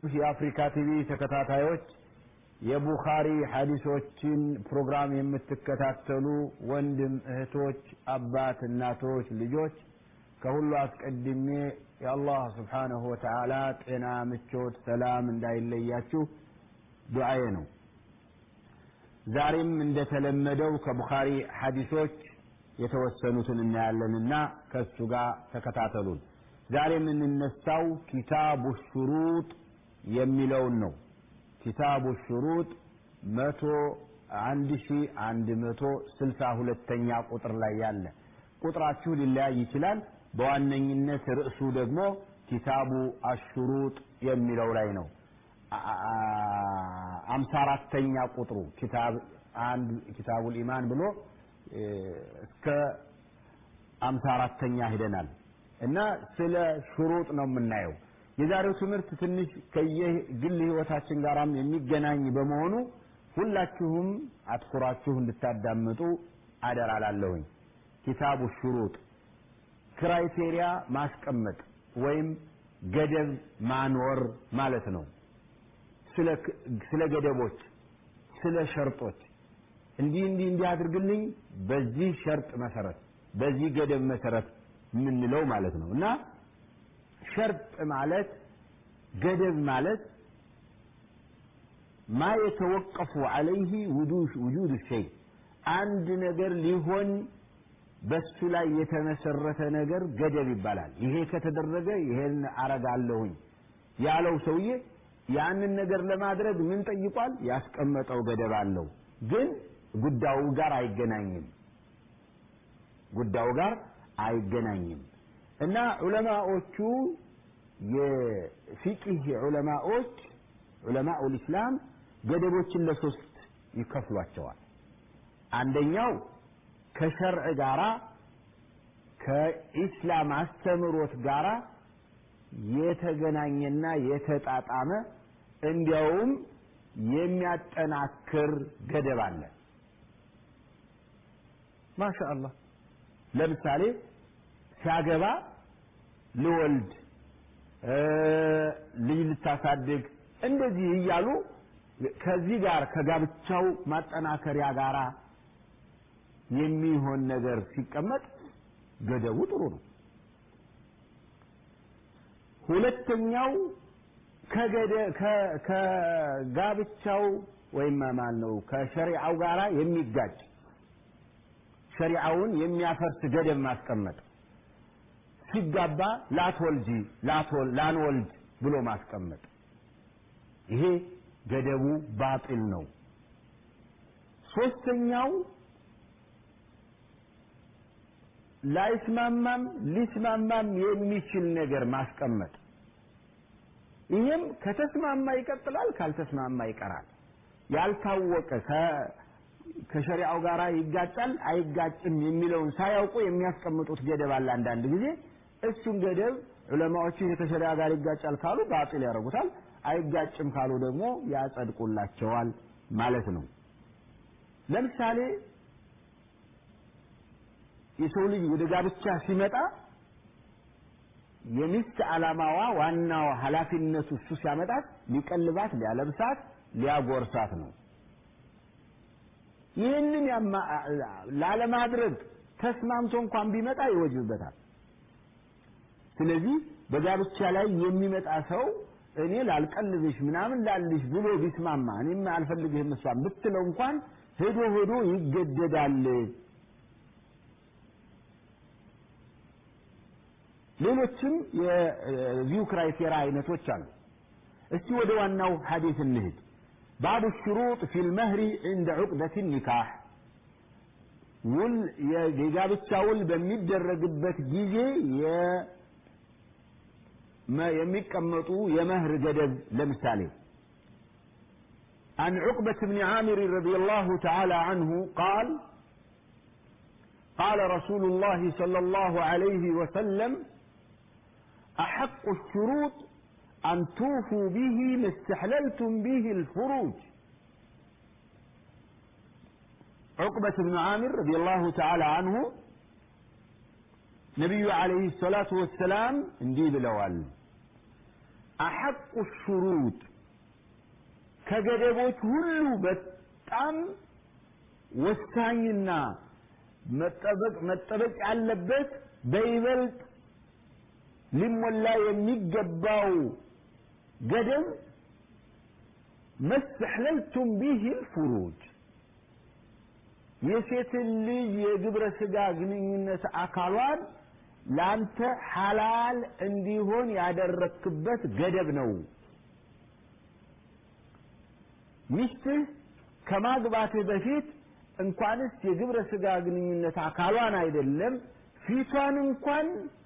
የአፍሪካ ቲቪ ተከታታዮች የቡኻሪ ሐዲሶችን ፕሮግራም የምትከታተሉ ወንድም እህቶች፣ አባት፣ እናቶች፣ ልጆች ከሁሉ አስቀድሜ የአላህ ስብሓነሁ ወተዓላ ጤና፣ ምቾት፣ ሰላም እንዳይለያችሁ ዱዓዬ ነው። ዛሬም እንደተለመደው ከቡኻሪ ሐዲሶች የተወሰኑትን እናያለንና ከእሱ ጋር ተከታተሉን። ዛሬ የምንነሳው ኪታቡ ሹሩጥ የሚለውን ነው። ኪታቡ ሹሩጥ መቶ አንድ ሺ አንድ መቶ ስልሳ ሁለተኛ ቁጥር ላይ ያለ ቁጥራችሁ ሊለያይ ይችላል። በዋነኝነት ርዕሱ ደግሞ ኪታቡ አሹሩጥ የሚለው ላይ ነው። አምሳ አራተኛ ቁጥሩ ኪታብ አንድ ኪታቡል ኢማን ብሎ እስከ አምሳ አራተኛ ሂደናል እና ስለ ሹሩጥ ነው የምናየው። የዛሬው ትምህርት ትንሽ ከየግል ህይወታችን ጋራም የሚገናኝ በመሆኑ ሁላችሁም አትኩራችሁ እንድታዳምጡ አደራላለሁኝ። ኪታቡ ሹሩጥ ክራይቴሪያ ማስቀመጥ ወይም ገደብ ማኖር ማለት ነው። ስለ ገደቦች፣ ስለ ሸርጦች እንዲህ እንዲህ እንዲህ አድርግልኝ በዚህ ሸርጥ መሰረት በዚህ ገደብ መሰረት የምንለው ማለት ነው እና ሸርጥ ማለት ገደብ ማለት ማ የተወቀፉ አለይህ ውጁድ ሸይ አንድ ነገር ሊሆን በሱ ላይ የተመሰረተ ነገር ገደብ ይባላል። ይሄ ከተደረገ ይሄን አረጋለሁኝ ያለው ሰውዬ ያንን ነገር ለማድረግ ምን ጠይቋል? ያስቀመጠው ገደብ አለው። ግን ጉዳዩ ጋር አይገናኝም። ጉዳዩ ጋር አይገናኝም እና ዑለማዎቹ የፊቅህ ዑለማዎች ዑለማኡል ኢስላም ገደቦችን ለሶስት ይከፍሏቸዋል። አንደኛው ከሸርዕ ጋራ ከኢስላም አስተምሮት ጋራ የተገናኘና የተጣጣመ እንዲያውም የሚያጠናክር ገደብ አለ። ማሻአላህ ለምሳሌ ሲያገባ ልወልድ ልጅ ልታሳድግ እንደዚህ እያሉ ከዚህ ጋር ከጋብቻው ማጠናከሪያ ጋራ የሚሆን ነገር ሲቀመጥ ገደቡ ጥሩ ነው። ሁለተኛው ከጋብቻው ወይም ማን ነው ከሸሪዓው ጋራ የሚጋጭ ሸሪዓውን የሚያፈርስ ገደብ ማስቀመጥ ሲጋባ ላትወልጂ ላንወልድ ብሎ ማስቀመጥ ይሄ ገደቡ ባጢል ነው። ሶስተኛው ላይስማማም ሊስማማም የሚችል ነገር ማስቀመጥ ይህም ከተስማማ ይቀጥላል፣ ካልተስማማ ይቀራል። ያልታወቀ ከሸሪዓው ጋር ይጋጫል አይጋጭም የሚለውን ሳያውቁ የሚያስቀምጡት ገደብ አለ። አንዳንድ ጊዜ እሱን ገደብ ዑለማዎቹ ከሸሪዓ ጋር ይጋጫል ካሉ ባጢል ያደርጉታል፣ አይጋጭም ካሉ ደግሞ ያጸድቁላቸዋል ማለት ነው። ለምሳሌ የሰው ልጅ ወደ ጋብቻ ሲመጣ የሚስት ዓላማዋ ዋናው ኃላፊነቱ እሱ ሲያመጣት ሊቀልባት፣ ሊያለብሳት፣ ሊያጎርሳት ነው። ይህንን ላለማድረግ ተስማምቶ እንኳን ቢመጣ ይወጅበታል። ስለዚህ በጋብቻ ላይ የሚመጣ ሰው እኔ ላልቀልብሽ ምናምን ላልሽ ብሎ ቢስማማ እኔም አልፈልግህም እሷን ብትለው እንኳን ሄዶ ሄዶ ይገደዳል። ሌሎችም የዚሁ ክራይቴሪያ አይነቶች አሉ። እስቲ ወደ ዋናው ሐዲስ እንሂድ። ባቡ ሽሩጥ ፊል መህሪ ዕንደ ዑቅደት ኒካህ ውል የጋብቻ ውል በሚደረግበት ጊዜ የሚቀመጡ የመህር ገደብ ለምሳሌ عن عقبة بن عامر رضي الله تعالى عنه قال قال رسول الله صلى الله عليه وسلم أحق الشروط أن توفوا به ما استحللتم به الفروج عقبة بن عامر رضي الله تعالى عنه نبي عليه الصلاة والسلام اندي بلوال አሐቁ ሹሩጥ ከገደቦች ሁሉ በጣም ወሳኝና መጠበቅ መጠበቅ ያለበት በይበልጥ ሊሞላ የሚገባው ገደብ መስተሕለልቱም ቢህ ልፍሩጅ የሴትን ልጅ የግብረ ስጋ ግንኙነት አካሏን ለአንተ ሐላል እንዲሆን ያደረክበት ገደብ ነው። ሚስትህ ከማግባትህ በፊት እንኳንስ የግብረ ስጋ ግንኙነት አካሏን አይደለም ፊቷን እንኳን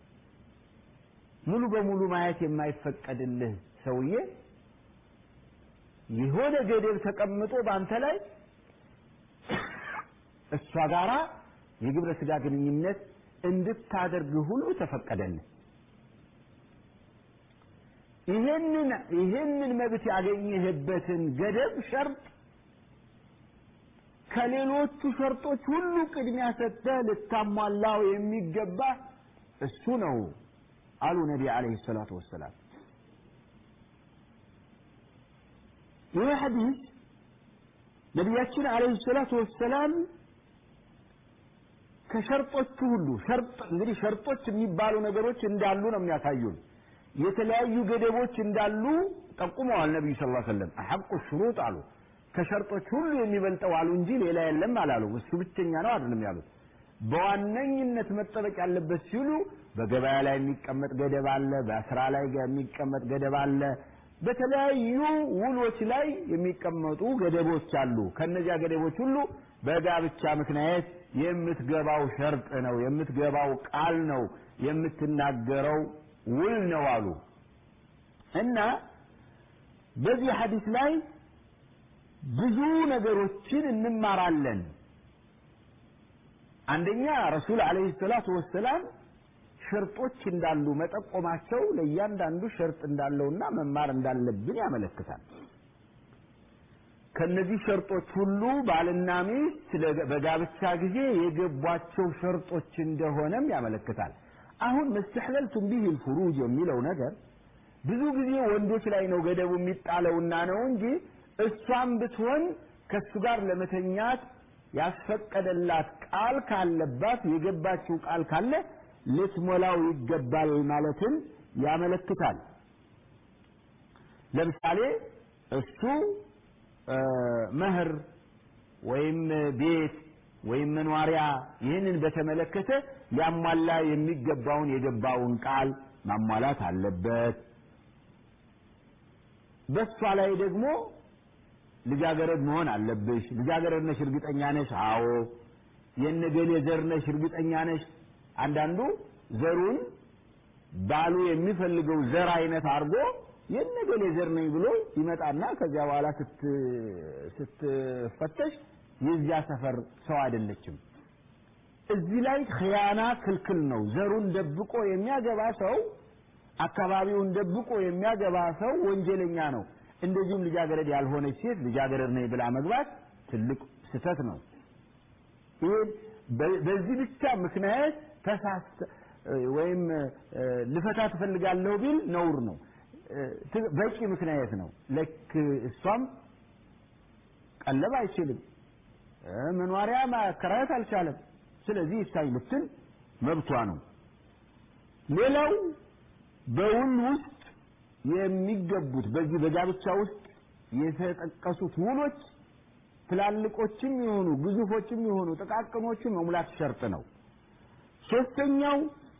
ሙሉ በሙሉ ማየት የማይፈቀድልህ ሰውዬ የሆነ ገደብ ተቀምጦ በአንተ ላይ እሷ ጋራ የግብረ ስጋ ግንኙነት እንድታደርግ ሁሉ ተፈቀደልህ። ይሄንን ይሄንን መብት ያገኘህበትን ገደብ ሸርጥ ከሌሎቹ ሸርጦች ሁሉ ቅድሚያ ሰጥተህ ልታሟላው የሚገባ እሱ ነው አሉ ነቢ ዓለይሂ ሰላቱ ወሰላም። ይህ ሐዲስ ነቢያችን ዓለይሂ ሰላቱ ወሰላም ከሸርጦቹ ሁሉ ሸርጥ እንግዲህ ሸርጦች የሚባሉ ነገሮች እንዳሉ ነው የሚያሳዩን። የተለያዩ ገደቦች እንዳሉ ጠቁመዋል ነቢዩ ስ ላ ሰለም አሐቁ ሽሩጥ አሉ። ከሸርጦች ሁሉ የሚበልጠው አሉ እንጂ ሌላ የለም አላሉ። እሱ ብቸኛ ነው አይደለም ያሉት። በዋነኝነት መጠበቅ ያለበት ሲሉ በገበያ ላይ የሚቀመጥ ገደብ አለ፣ በስራ ላይ የሚቀመጥ ገደብ አለ፣ በተለያዩ ውሎች ላይ የሚቀመጡ ገደቦች አሉ። ከነዚያ ገደቦች ሁሉ በጋብቻ ምክንያት የምትገባው ሸርጥ ነው፣ የምትገባው ቃል ነው፣ የምትናገረው ውል ነው አሉ እና በዚህ ሐዲስ ላይ ብዙ ነገሮችን እንማራለን። አንደኛ ረሱል ዓለይሂ ሰላቱ ወሰላም ሸርጦች እንዳሉ መጠቆማቸው ለእያንዳንዱ ሸርጥ እንዳለውና መማር እንዳለብን ያመለክታል። ከነዚህ ሸርጦች ሁሉ ባልና ሚስት በጋብቻ ጊዜ የገቧቸው ሸርጦች እንደሆነም ያመለክታል። አሁን መስተሕለልቱም ቢህ ልፍሩጅ የሚለው ነገር ብዙ ጊዜ ወንዶች ላይ ነው ገደቡ የሚጣለውና ነው እንጂ እሷም ብትሆን ከእሱ ጋር ለመተኛት ያስፈቀደላት ቃል ካለባት የገባችው ቃል ካለ ልትሞላው ይገባል ማለትን ያመለክታል። ለምሳሌ እሱ መህር ወይም ቤት ወይም መኗሪያ ይህንን በተመለከተ ሊያሟላ የሚገባውን የገባውን ቃል ማሟላት አለበት። በሷ ላይ ደግሞ ልጃገረድ መሆን አለብሽ። ልጃገረድ ነሽ እርግጠኛ ነሽ? አዎ። የነገሌ ዘር ነሽ እርግጠኛ ነሽ? አንዳንዱ ዘሩን ባሉ የሚፈልገው ዘር አይነት አድርጎ የነገሌ ዘር ነኝ ብሎ ይመጣና ከዚያ በኋላ ስትፈተሽ የዚያ ሰፈር ሰው አይደለችም። እዚህ ላይ ክያና ክልክል ነው። ዘሩን ደብቆ የሚያገባ ሰው አካባቢውን ደብቆ የሚያገባ ሰው ወንጀለኛ ነው። እንደዚሁም ልጃገረድ ያልሆነች ሴት ልጃገረድ ነኝ ብላ መግባት ትልቅ ስህተት ነው። ይሄ በዚህ ብቻ ምክንያት ተሳስተ ወይም ልፈታ ትፈልጋለሁ ቢል ነውር ነው። በቂ ምክንያት ነው። ልክ እሷም ቀለብ አይችልም፣ መኗሪያ ማከራየት አልቻለም። ስለዚህ ይታይ ልትል መብቷ ነው። ሌላው በውል ውስጥ የሚገቡት በዚህ በጋብቻ ውስጥ የተጠቀሱት ውሎች ትላልቆችም የሆኑ ግዙፎችም የሆኑ ጥቃቅኖቹን መሙላት ሸርጥ ነው። ሶስተኛው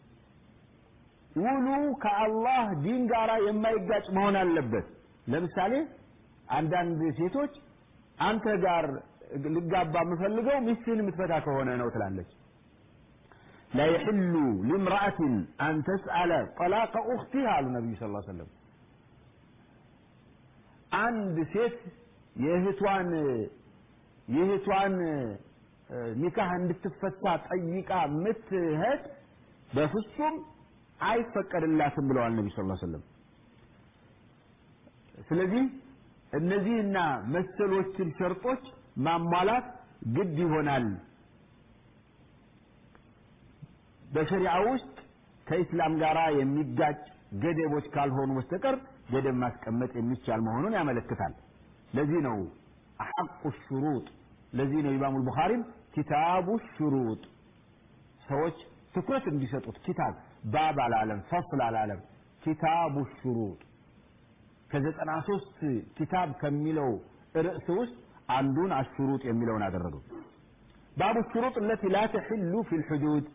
ውሉ ከአላህ ዲን ጋር የማይጋጭ መሆን አለበት። ለምሳሌ አንዳንድ ሴቶች አንተ ጋር ልጋባ የምፈልገው ሚስትህን የምትፈታ ከሆነ ነው ትላለች። لا يحل لامرأة أن تسأل طلاق أختها على النبي صلى الله عليه وسلم አንድ ሴት የእህቷን የእህቷን ኒካህ እንድትፈታ ጠይቃ ምትሄድ በፍጹም አይፈቀድላትም ብለዋል ነቢ ስ ሰለም። ስለዚህ እነዚህና መሰሎችን ሸርጦች ማሟላት ግድ ይሆናል። በሸሪዓ ውስጥ ከኢስላም ጋር የሚጋጭ ገደቦች ካልሆኑ በስተቀር ገደብ ማስቀመጥ የሚቻል መሆኑን ያመለክታል። ለዚህ ነው አሐቁ ሹሩጥ ለዚህ ነው ኢማሙ ቡኻሪም ኪታቡ ሹሩጥ ሰዎች ትኩረት እንዲሰጡት ኪታብ ባብ አላለም፣ ፈስል አላለም። ኪታቡ ሹሩጥ ከዘጠና ሶስት ኪታብ ከሚለው ርዕስ ውስጥ አንዱን አሹሩጥ የሚለውን አደረገው። ባቡ ሹሩጥ እለቲ ላ ተሕሉ ፊ ልሑዱድ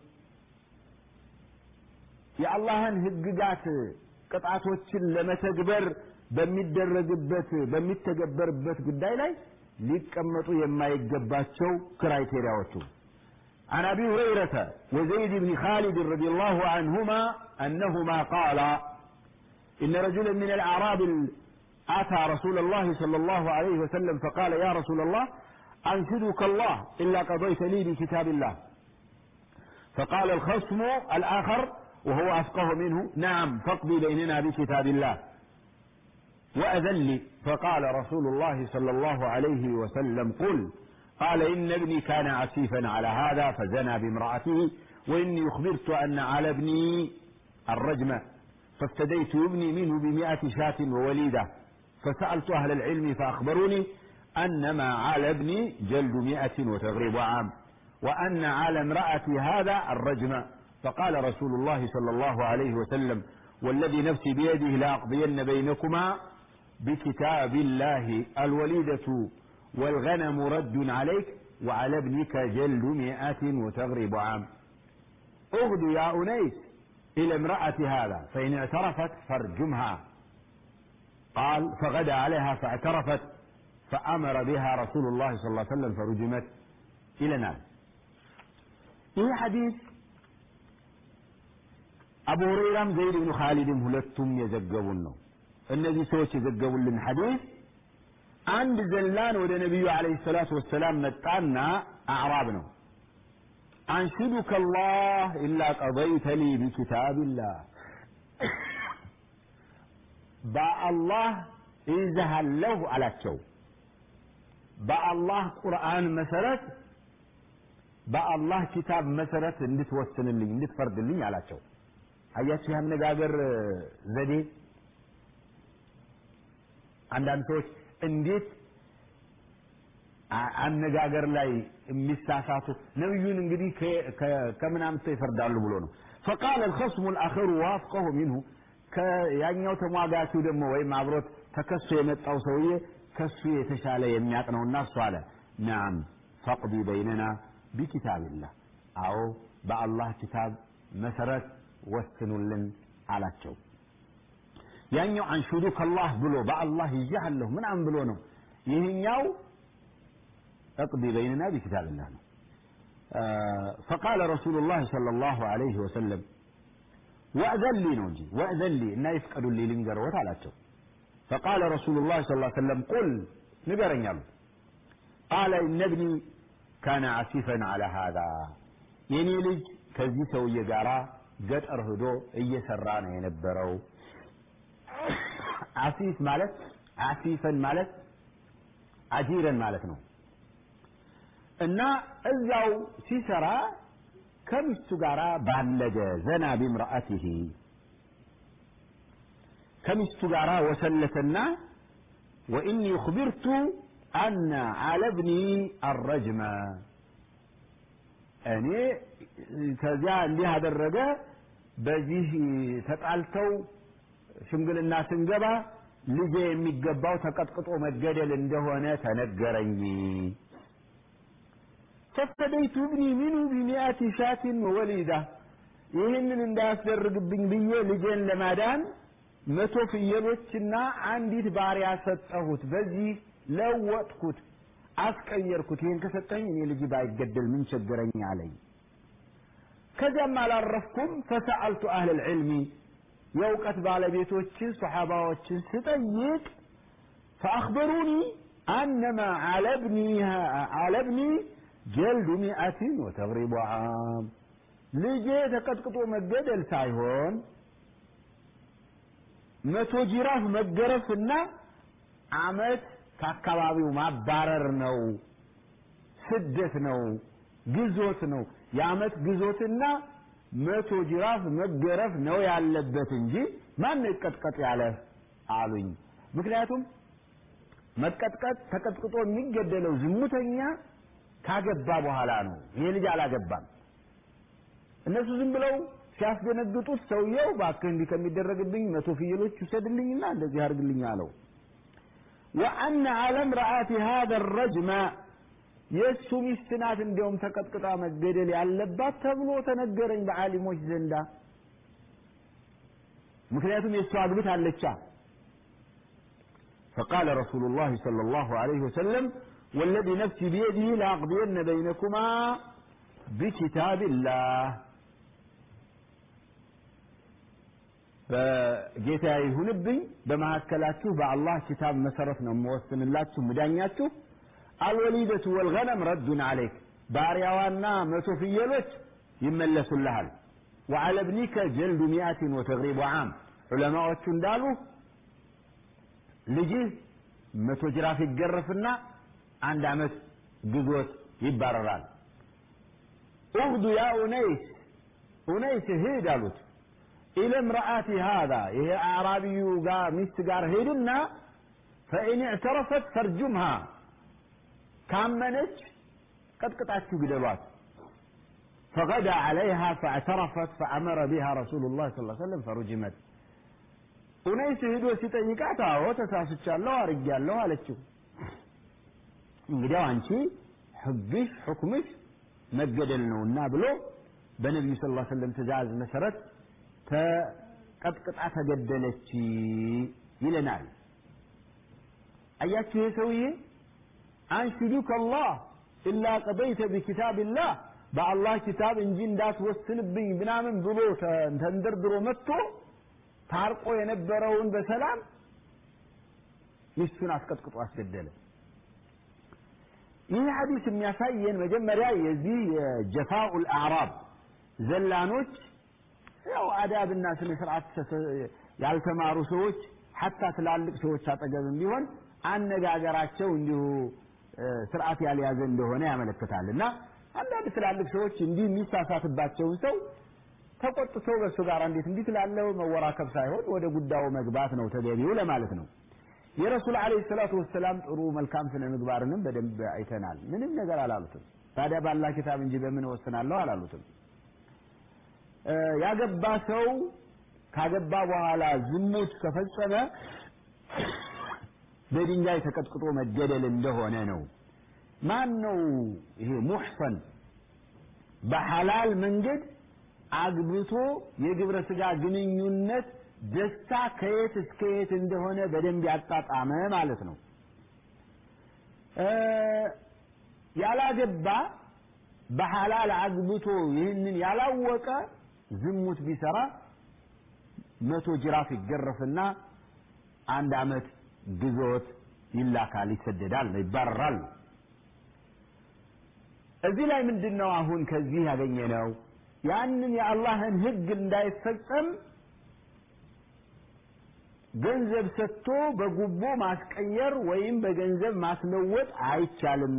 የአላህን ህግጋት ቅጣቶችን ለመተግበር በሚደረግበት በሚተገበርበት ጉዳይ ላይ ሊቀመጡ የማይገባቸው ክራይቴሪያዎቹ عن أبي هريرة وزيد بن خالد رضي الله عنهما أنهما قالا إن رجلا من الأعراب أتى رسول الله صلى الله عليه وسلم فقال يا رسول الله أنشدك الله إلا قضيت لي بكتاب الله فقال الخصم الآخر وهو أفقه منه نعم فاقضي بيننا بكتاب الله وأذن لي فقال رسول الله صلى الله عليه وسلم قل قال إن ابني كان عسيفا على هذا فزنى بامرأته وإني أخبرت أن على ابني الرجم فافتديت ابني منه بمئة شاة ووليدة فسألت أهل العلم فأخبروني أن ما على ابني جلد مئة وتغريب عام وأن على امرأتي هذا الرجم فقال رسول الله صلى الله عليه وسلم والذي نفسي بيده لأقضين بينكما بكتاب الله الوليدة والغنم رد عليك وعلى ابنك جلد مئة وتغرب عام اغد يا أنيس إلى امرأة هذا فإن اعترفت فارجمها قال فغدا عليها فاعترفت فأمر بها رسول الله صلى الله عليه وسلم فرجمت إلى نار ይህ ሐዲስ አቡ ሁረይራም ዘይድ ብኑ ኻሊድም ሁለቱም የዘገቡን ነው። እነዚህ ሰዎች የዘገቡልን ሐዲስ አንድ ዘላን ወደ ነቢዩ ዓለይሂ ሰላቱ ወሰላም መጣና አዕራብ ነው አንሽዱከ አላህ ኢላ ቀضይተ ሊ ቢኪታብላህ በአላህ ይዘሃለሁ አላቸው። በአላህ ቁርአን መሰረት በአላህ ኪታብ መሰረት እንድትወስንልኝ እንድትፈርድልኝ አላቸው። አያችሁ የአነጋገር ዘዴ አንዳንድ ሰዎች እንዴት አነጋገር ላይ የሚሳሳቱ ነብዩን እንግዲህ ከምን አምጥተው ይፈርዳሉ ብሎ ነው። ፈቃለ الخصم الآخر وافقه منه ከያኛው ተሟጋቹ ደግሞ ወይም አብሮት ተከሶ የመጣው ሰውዬ ከሱ የተሻለ የሚያውቅ ነውና እሱ አለ ናም ፈቅዲ በይነና ቢኪታብላህ አዎ በአላህ ኪታብ መሰረት ወስኑልን አላቸው። ያኛው አንሹዱ ከላህ ብሎ በአላህ ይዣለሁ ምናምን ብሎ ነው። ይህኛው እቅዲ በይንና ቢኪታብላህ ነው። ፈቃለ ረሱሉላህ ሰለላሁ ዐለይሂ ወሰለም ወእዘን ሊ ነው እንጂ ወእዘን ሊ እና ይፍቀዱልኝ ልንገርዎት አላቸው። ፈቃለ ረሱሉላህ ሰለላሁ ዐለይሂ ወሰለም ቁል ንገረኝ አሉት። ቃለ ኢነ ብኒ ካነ አሲፈን ዐላ ሃዛ የኔ ልጅ ከዚህ ሰውዬ ጋራ ገጠር ሂዶ እየሰራ ነው የነበረው። አሲፍ ማለት አሲፈን ማለት አጂረን ማለት ነው እና እዛው ሲሰራ ከሚስቱ ጋር ባለገ ዘና ቢምርአቲሂ ከሚስቱ ጋር ወሰለተና ወኢኒ ኡኽቢርቱ አነ ዐለ ብኒ አረጅመ እኔ ከዚያ እንዲህ አደረገ በዚህ ተጣልተው ሽምግልና ስንገባ ልጄ የሚገባው ተቀጥቅጦ መገደል እንደሆነ ተነገረኝ። ፈፈደይቱ ብኒ ሚኑ ቢሚአቲ ሻትን ወሊዳ ይህንን እንዳያስደርግብኝ ብዬ ልጄን ለማዳን መቶ ፍየሎችና አንዲት ባሪያ ሰጠሁት። በዚህ ለወጥኩት፣ አስቀየርኩት። ይህን ከሰጠኝ እኔ ልጅ ባይገደል ምን ቸገረኝ አለኝ። ከዚያም አላረፍኩም። ፈሰአልቱ አህለል ዒልሚ የእውቀት ባለቤቶችን ሰሓባዎችን ስጠይቅ ፈአኽበሩኒ አነማ ዐለ ብኒ ጀልዱ ሚአትን ወተግሪቡ ዓም ልጄ ተቀጥቅጦ መገደል ሳይሆን መቶ ጅራፍ መገረፍና አመት ከአካባቢው ማባረር ነው፣ ስደት ነው፣ ግዞት ነው። የአመት ግዞትና መቶ ጅራፍ መገረፍ ነው ያለበት እንጂ ማን ይቀጥቀጥ ያለ አሉኝ። ምክንያቱም መቀጥቀጥ ተቀጥቅጦ የሚገደለው ዝሙተኛ ካገባ በኋላ ነው። ይሄ ልጅ አላገባም። እነሱ ዝም ብለው ሲያስደነግጡት ሰውየው እባክህ እንዲህ ከሚደረግብኝ መቶ ፍየሎች ውሰድልኝና እንደዚህ አድርግልኝ አለው። ወአነ ዐለ እምረአቲ ሃዛ ረጅመ የእሱ ሚስት ናት እንዲያውም ተቀጥቅጣ መገደል ያለባት ተብሎ ተነገረኝ በዓሊሞች ዘንዳ። ምክንያቱም የእሱ አግብት አለቻ። فقال رسول الله صلى الله عليه وسلم والذي نفسي بيده لأقضين بينكما بكتاب الله ጌታ ይሁንብኝ በመካከላችሁ በአላህ ኪታብ መሰረት ነው የምወስንላችሁ ምዳኛችሁ አልወሊደቱ ወልገነም ረዱን አለይክ ባሪያዋና መቶ ፍየሎች ይመለሱልሃል ወዓለ ብኒከ ጀልዱ ሚአትን ወተግሪቡ ዓም ዑለማዎቹ እንዳሉ ልጅህ መቶ ጅራፍ ይገረፍና አንድ ዓመት ግዞት ይባረራል ኡግዱ ያ ኡነይስ ኡነይስ ሂድ አሉት ኢለ እምረአቲ ሃዛ ይሄ አዕራቢዩ ጋር ሚስት ጋር ሄድና ፈኢን እዕተረፈት ፈርጁምሃ ካመነች ቀጥቅጣችሁ ግደሏት فغدا عليها فاعترفت فأمر بها رسول الله صلى الله عليه وسلم فرجمت ኡነይስ ሄዶ ሲጠይቃት አዎ ተሳስቻለሁ አርጌያለሁ አለችው እንግዲያው አንቺ ህግሽ ሁክምሽ መገደል ነውና ብሎ በነቢዩ ስ ላ ሰለም ትእዛዝ መሰረት ተቀጥቅጣ ተገደለች ይለናል አያችሁ ይሄ ሰውዬ አንሽዱከ አላህ ኢላ ቀደይተ ቢኪታብላህ በአላህ ኪታብ እንጂ እንዳትወስንብኝ ምናምን ብሎ ተንደርድሮ መጥቶ ታርቆ የነበረውን በሰላም ሚስቱን አስቀጥቅጦ አስገደለ ይህ ሐዲስ የሚያሳየን መጀመሪያ የዚህ የጀፋኡል አዕራብ ዘላኖች ያው አዳብና ስነ ስርዓት ያልተማሩ ሰዎች ሐታ ትላልቅ ሰዎች አጠገብም ቢሆን አነጋገራቸው እንዲሁ ስርዓት ያልያዘ እንደሆነ ያመለክታል እና አንዳንድ ትላልቅ ሰዎች እንዲህ የሚሳሳትባቸውን ሰው ተቆጥቶ በእሱ ጋር እንዴት እንዲህ ትላለው መወራከብ ሳይሆን ወደ ጉዳዩ መግባት ነው ተገቢው ለማለት ነው የረሱል አለይሂ ሰላቱ ወሰላም ጥሩ መልካም ስነ ምግባርንም በደንብ አይተናል ምንም ነገር አላሉትም ታዲያ ባላህ ኪታብ እንጂ በምን ወስናለሁ አላሉትም ያገባ ሰው ካገባ በኋላ ዝሙት ከፈጸመ በድንጋይ ተቀጥቅጦ መገደል እንደሆነ ነው ማን ነው ይሄ ሙሕሰን በሐላል መንገድ አግብቶ የግብረ ስጋ ግንኙነት ደስታ ከየት እስከ የት እንደሆነ በደንብ ያጣጣመ ማለት ነው ያላገባ በሐላል አግብቶ ይህንን ያላወቀ ዝሙት ቢሰራ መቶ ጅራፍ ይገረፍና አንድ አመት ግዞት ይላካል ይሰደዳል ይባረራል እዚህ ላይ ምንድን ነው አሁን ከዚህ ያገኘ ነው ያንን የአላህን ህግ እንዳይፈጸም ገንዘብ ሰጥቶ በጉቦ ማስቀየር ወይም በገንዘብ ማስለወጥ አይቻልም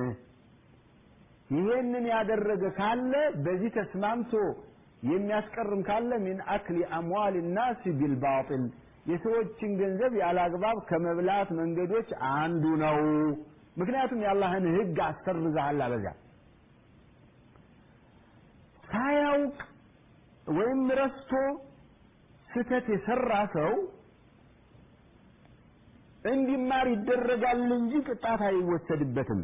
ይሄንን ያደረገ ካለ በዚህ ተስማምቶ የሚያስቀርም ካለ ሚን አክሊ አምዋል ናስ ቢልባጢል የሰዎችን ገንዘብ ያለ አግባብ ከመብላት መንገዶች አንዱ ነው ምክንያቱም የአላህን ህግ አሰርዘሃል አበዛ ሳያውቅ ወይም ረስቶ ስተት የሰራ ሰው እንዲማር ይደረጋል እንጂ ቅጣት አይወሰድበትም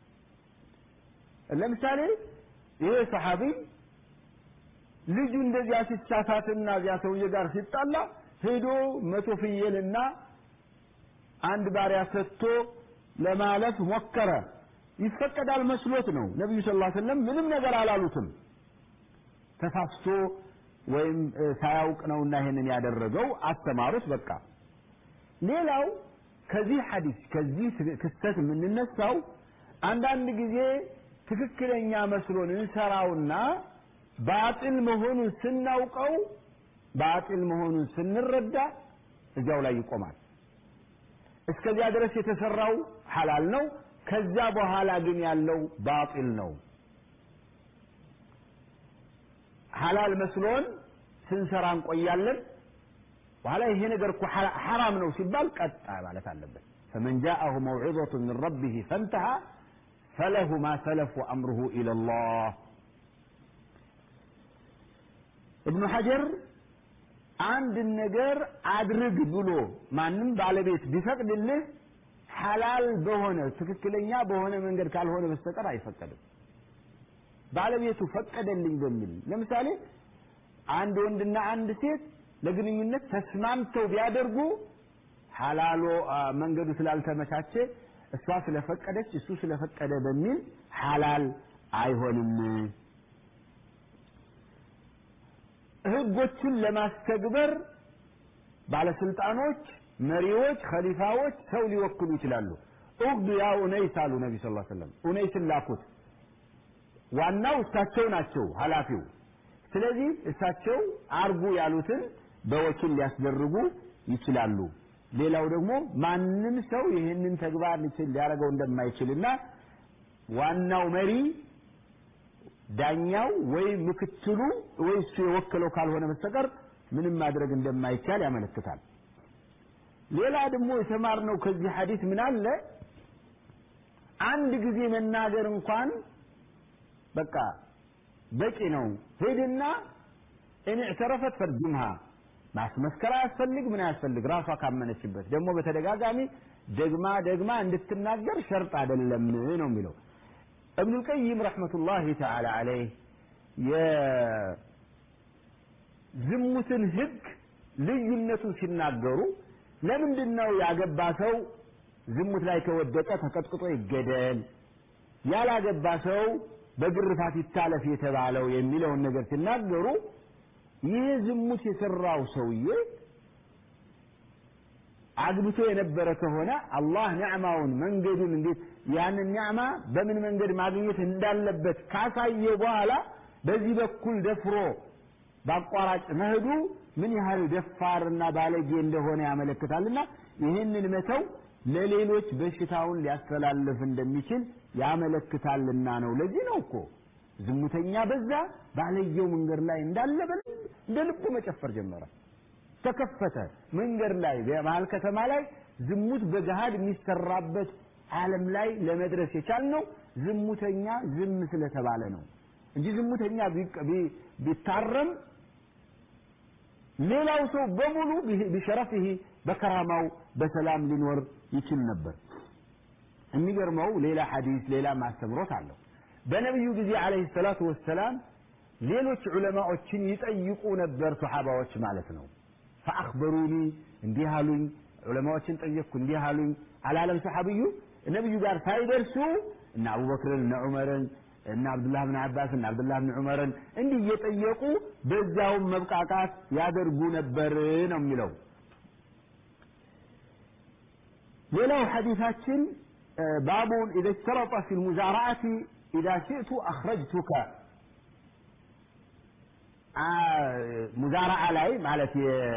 ለምሳሌ ይሄ ሰሐቢ ልጁ እንደዚያ ሲሳሳትና እዚያ ሰውዬ ጋር ሲጣላ ሄዶ መቶ ፍየልና አንድ ባሪያ ሰጥቶ ለማለፍ ሞከረ ይፈቀዳል መስሎት ነው ነቢዩ ስ ሰለም ምንም ነገር አላሉትም ተሳስቶ ወይም ሳያውቅ ነውና ይሄንን ያደረገው አስተማሩት በቃ ሌላው ከዚህ ሐዲስ ከዚህ ክስተት የምንነሳው አንዳንድ ጊዜ ትክክለኛ መስሎን እንሰራውና ባጢል መሆኑን ስናውቀው ባጢል መሆኑን ስንረዳ እዚያው ላይ ይቆማል እስከዚያ ድረስ የተሰራው ሐላል ነው ከዛ በኋላ ግን ያለው ባጢል ነው ሐላል መስሎን ስንሰራ እንቆያለን በኋላ ይሄ ነገር እኮ ሐራም ነው ሲባል ቀጣ ማለት አለበት ፈመን ጃአሁ መውዒظة من ربه فانتهى فله ما سلف وأمره إلى الله ابن حجر አንድ ነገር አድርግ ብሎ ማንም ባለቤት ቢፈቅድልህ ሐላል በሆነ ትክክለኛ በሆነ መንገድ ካልሆነ በስተቀር አይፈቀድም ባለቤቱ ፈቀደልኝ በሚል ለምሳሌ አንድ ወንድና አንድ ሴት ለግንኙነት ተስማምተው ቢያደርጉ ሐላሎ መንገዱ ስላልተመቻቸ እሷ ስለፈቀደች እሱ ስለፈቀደ በሚል ሐላል አይሆንም ህጎችን ለማስተግበር ባለስልጣኖች መሪዎች ከሊፋዎች ሰው ሊወክሉ ይችላሉ ኡግዱ ያ ኡነይስ አሉ ነቢ ስ ሰለም ኡነይስን ላኩት ዋናው እሳቸው ናቸው ኃላፊው ስለዚህ እሳቸው አርጉ ያሉትን በወኪል ሊያስደርጉ ይችላሉ ሌላው ደግሞ ማንም ሰው ይህንን ተግባር ሊችል ሊያደርገው እንደማይችልና ዋናው መሪ ዳኛው ወይ ምክትሉ ወይ እሱ የወከለው ካልሆነ በስተቀር ምንም ማድረግ እንደማይቻል ያመለክታል ሌላ ደግሞ የተማርነው ከዚህ ሐዲስ ምን አለ አንድ ጊዜ መናገር እንኳን በቃ በቂ ነው ሄድና እኔ እዕተረፈት ፈርጅምሃ ማስመስከር አያስፈልግ ምን አያስፈልግ ራሷ ካመነችበት ደግሞ በተደጋጋሚ ደግማ ደግማ እንድትናገር ሸርጥ አይደለም ነው የሚለው ابن القيم رحمة الله تعالى عليه የዝሙትን ህግ ልዩነቱን ሲናገሩ ለምንድን ነው ያገባ ሰው ዝሙት ላይ ከወደቀ ተቀጥቅጦ ይገደል ያላገባ ሰው በግርፋት ይታለፍ የተባለው የሚለውን ነገር ሲናገሩ ይህ ዝሙት የሰራው ሰውዬ አግብቶ የነበረ ከሆነ አላህ ኒዕማውን መንገዱን እንዴት ያንን ኒዕማ በምን መንገድ ማግኘት እንዳለበት ካሳየ በኋላ በዚህ በኩል ደፍሮ በአቋራጭ መሄዱ ምን ያህል ደፋርና ባለጌ እንደሆነ ያመለክታልና ይህንን መተው ለሌሎች በሽታውን ሊያስተላልፍ እንደሚችል ያመለክታልና ነው ለዚህ ነው እኮ ዝሙተኛ በዛ ባለየው መንገድ ላይ እንዳለ እንደ ልቡ መጨፈር ጀመረ ተከፈተ መንገድ ላይ በመሀል ከተማ ላይ ዝሙት በገሃድ የሚሰራበት ዓለም ላይ ለመድረስ የቻልነው ዝሙተኛ ዝም ስለተባለ ነው እንጂ ዝሙተኛ ቢታረም ሌላው ሰው በሙሉ ቢሸረፍህ በከራማው በሰላም ሊኖር ይችል ነበር የሚገርመው ሌላ ሐዲስ ሌላ ማስተምሮት አለው በነቢዩ ጊዜ አለህ ሰላቱ ወሰላም ሌሎች ዑለማዎችን ይጠይቁ ነበር ሰሓባዎች ማለት ነው ፈአክበሩኒ እንዲህ አሉኝ ዑለማዎችን ጠየቅኩ እንዲህ አሉኝ አላለም ሰሓብዩ ነቢዩ ጋር ሳይደርሱ እነ አቡበክርን እነ ዑመርን እነ አብዱላህ ብን አባስ እነ አብዱላህ ብን ዑመርን እንዲህ እየጠየቁ በዛውም መብቃቃት ያደርጉ ነበር ነው የሚለው ሌላው ሐዲታችን ባቡን ኢዘ ሽተረጠ ፊ ልሙዛራአቲ ኢዛ ሽእቱ አኽረጅቱከ ሙዛራዓ ላይ ማለት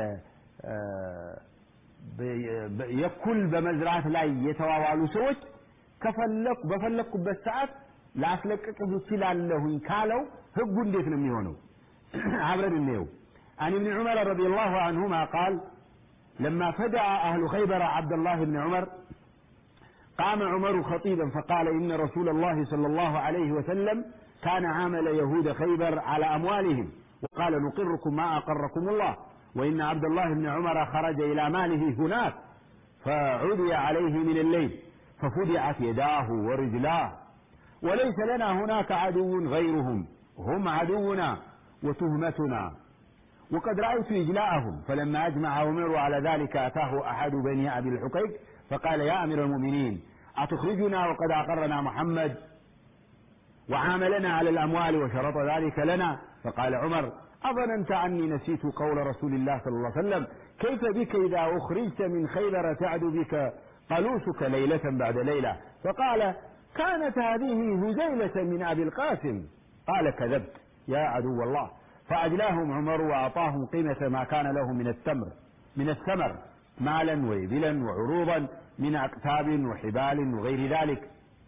የኩል በመዝራት ላይ የተዋዋሉ ሰዎች ከፈለኩ በፈለኩበት ሰዓት ላስለቅቅህ እችላለሁኝ ካለው ህጉ እንዴት ነው የሚሆነው አብረን እንየው عن ابن عمر رضي الله عنهما قال لما فدع أهل خيبر عبد الله بن عمر قام عمر خطيبا فقال إن رسول الله صلى الله عليه وسلم كان عامل يهود خيبر على أموالهم وقال نقركم ما أقركم الله وإن عبد الله بن عمر خرج إلى ماله هناك فعدي عليه من الليل ففدعت يداه ورجلاه وليس لنا هناك عدو غيرهم هم عدونا وتهمتنا وقد رأيت إجلاءهم فلما أجمع عمر على ذلك أتاه أحد بني أبي الحقيق فقال يا أمير المؤمنين أتخرجنا وقد أقرنا محمد وعاملنا على الأموال وشرط ذلك لنا فقال عمر أظننت أني نسيت قول رسول الله صلى الله عليه وسلم كيف بك إذا أخرجت من خيبر تعد بك قلوسك ليلة بعد ليلة فقال كانت هذه هزيلة من أبي القاسم قال كذبت يا عدو الله فأجلاهم عمر وأعطاهم قيمة ما كان له من التمر من الثمر مالا وإبلا وعروضا من أقتاب وحبال وغير ذلك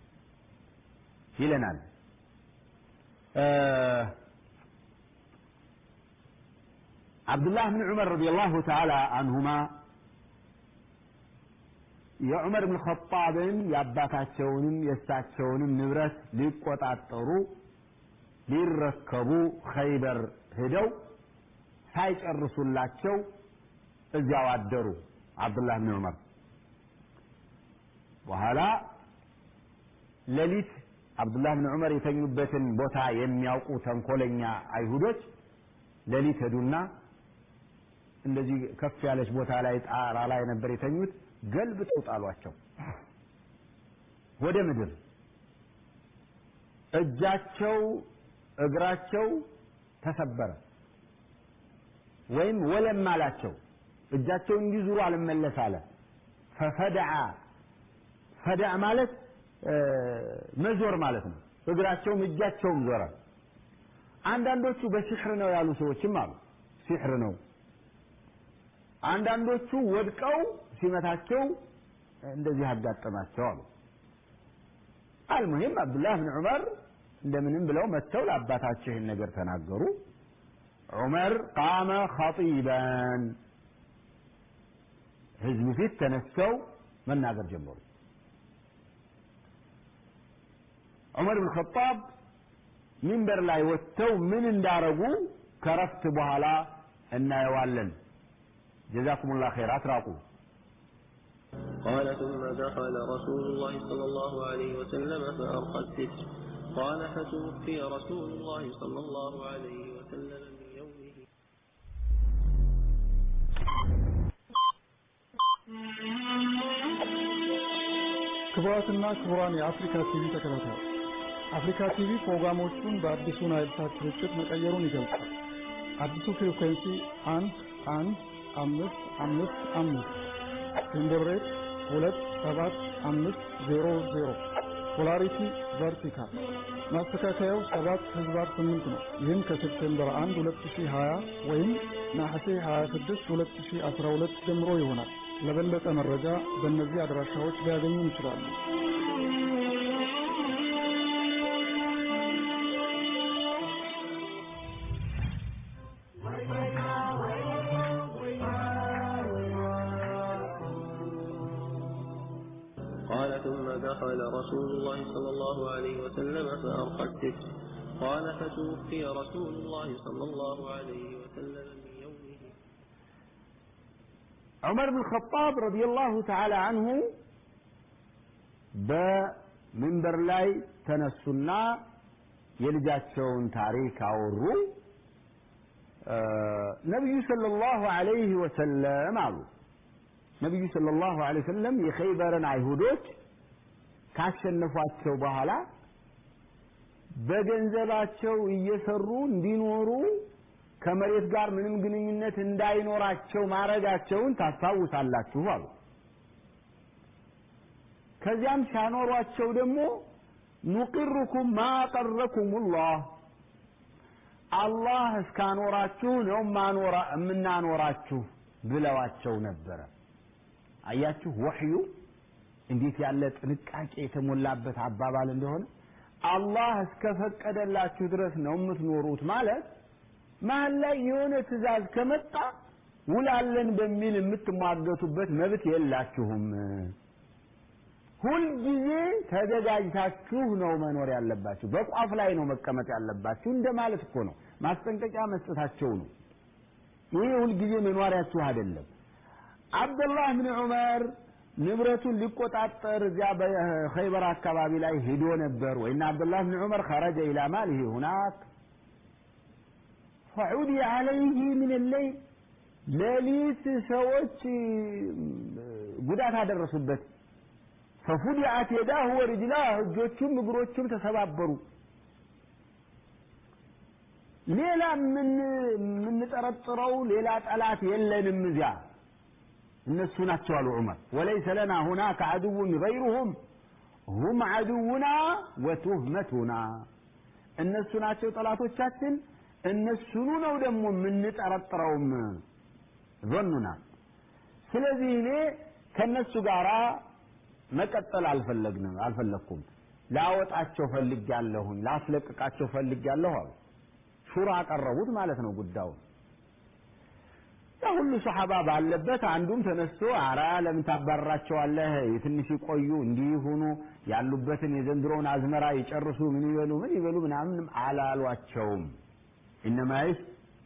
ይለናል አብዱላህ ብን ዑመር ረዲየላሁ ተዓላ አንሁማ የዑመር ብን ኸጣብን የአባታቸውንም የእሳቸውንም ንብረት ሊቆጣጠሩ ሊረከቡ ኸይበር ሄደው ሳይጨርሱላቸው እዚያው አደሩ አብዱላህ ብን ዑመር በኋላ ሌሊት አብዱላህ ብን ዑመር የተኙበትን ቦታ የሚያውቁ ተንኮለኛ አይሁዶች ሌሊት ሄዱና እንደዚህ ከፍ ያለች ቦታ ላይ ጣራ ላይ ነበር የተኙት ገልብጠው ጣሏቸው ወደ ምድር እጃቸው እግራቸው ተሰበረ ወይም ወለም አላቸው እጃቸው እንዲዙሩ አልመለስ አለ ፈፈደዓ ፈደዓ ማለት መዞር ማለት ነው እግራቸውም እጃቸውም ዞረ አንዳንዶቹ በሲሕር ነው ያሉ ሰዎችም አሉ ሲሕር ነው አንዳንዶቹ ወድቀው ሲመታቸው እንደዚህ አጋጠማቸው አሉ አልሙሂም አብዱላህ ብን ዑመር እንደምንም ብለው መጥተው ለአባታቸው ይህን ነገር ተናገሩ ዑመር ቃመ ኸጢበን ህዝብ ፊት ተነስተው መናገር ጀመሩ ዑመር ብን ኸጣብ ሚንበር ላይ ወጥተው ምን እንዳረጉ ከረፍት በኋላ እናየዋለን ጀዛኩም ላ ኸይር አትራቁ قال ثم دخل رسول الله صلى الله عليه وسلم فأرقى الستر قال فتوفي رسول الله صلى الله عليه وسلم من يومه ክቡራትና ክቡራን የአፍሪካ ቲቪ ተከታታዮች አፍሪካ ቲቪ ፕሮግራሞቹን በአዲሱ ናይል ሳት ስርጭት መቀየሩን ይገልጻል። አዲሱ ፍሪኩዌንሲ አንድ አንድ አምስት አምስት አምስት ዊንዶው ሬት ሁለት ሰባት አምስት ዜሮ ዜሮ ፖላሪቲ ቨርቲካል ማስተካከያው ሰባት ህዝባር ስምንት ነው። ይህም ከሴፕቴምበር አንድ ሁለት ሺህ ሀያ ወይም ነሐሴ ሀያ ስድስት ሁለት ሺህ አስራ ሁለት ጀምሮ ይሆናል። ለበለጠ መረጃ በእነዚህ አድራሻዎች ሊያገኙ ይችላሉ። قال ثم دخل رسول الله صلى الله عليه وسلم فأرقى الستر قال فتوفي رسول الله صلى الله عليه وسلم من يومه ዑመር ብን ኸጣብ ረዲየላሁ ተዓላ አንሁ በምንበር ላይ ተነሱና የልጃቸውን ታሪክ አወሩ ነቢዩ ሰለላሁ ዐለይሂ ወሰለም አሉ ነቢዩ ሰለላሁ ዐለይሂ ወሰለም የኸይበርን አይሁዶች ካሸነፏቸው በኋላ በገንዘባቸው እየሰሩ እንዲኖሩ ከመሬት ጋር ምንም ግንኙነት እንዳይኖራቸው ማድረጋቸውን ታስታውሳላችሁ አሉ። ከዚያም ሲያኖሯቸው ደግሞ ኑቅርኩም ማ ቀረኩሙላህ አላህ እስካኖራችሁ ነው ማኖራ የምናኖራችሁ ብለዋቸው ነበረ። አያችሁ ወህዩ እንዴት ያለ ጥንቃቄ የተሞላበት አባባል እንደሆነ አላህ እስከፈቀደላችሁ ድረስ ነው የምትኖሩት ማለት መሀል ላይ የሆነ ትእዛዝ ከመጣ ውላለን በሚል የምትሟገቱበት መብት የላችሁም። ሁልጊዜ ተዘጋጅታችሁ ነው መኖር ያለባችሁ። በቋፍ ላይ ነው መቀመጥ ያለባችሁ እንደማለት እኮ ነው። ማስጠንቀቂያ መስጠታቸው ነው። ይሄ ሁልጊዜ መኖሪያችሁ አይደለም። አብደላህ ብን ዑመር ንብረቱን ሊቆጣጠር እዚያ በኸይበር አካባቢ ላይ ሄዶ ነበር ወይና አብደላህ ብን ዑመር ኸረጀ ኢላ ማሊሂ ሁናክ ፈዑዲ አለይህ ምን ለይል ሌሊት ሰዎች ጉዳት አደረሱበት። ፈፉዲዐት የዳሁ ወርጅላህ እጆቹም እግሮቹም ተሰባበሩ። ሌላ የምንጠረጥረው ሌላ ጠላት የለንም እዚያ እነሱ ናቸው አሉ ዑመር። ወለይሰ ለና ሁናከ ዐድውን ገይሩሁም ሁም ዐድውና ወቱህመቱና እነሱ ናቸው ጠላቶቻችን እነሱኑ ነው ደግሞ የምንጠረጥረውም ዞኑና ስለዚህ እኔ ከነሱ ጋር መቀጠል አልፈለግንም አልፈለግኩም ላወጣቸው ፈልጊያለሁኝ ላስለቅቃቸው ፈልጊያለሁ አሉ ሹራ አቀረቡት ማለት ነው ጉዳዩን ያ ሁሉ ሰሓባ ባለበት አንዱም ተነስቶ አራ ለምን ታባርራቸዋለህ? የትንሽ ይቆዩ እንዲህ ይሁኑ ያሉበትን የዘንድሮውን አዝመራ ይጨርሱ ምን ይበሉ ምን ይበሉ ምናምን አላሏቸውም። ኢነማይስ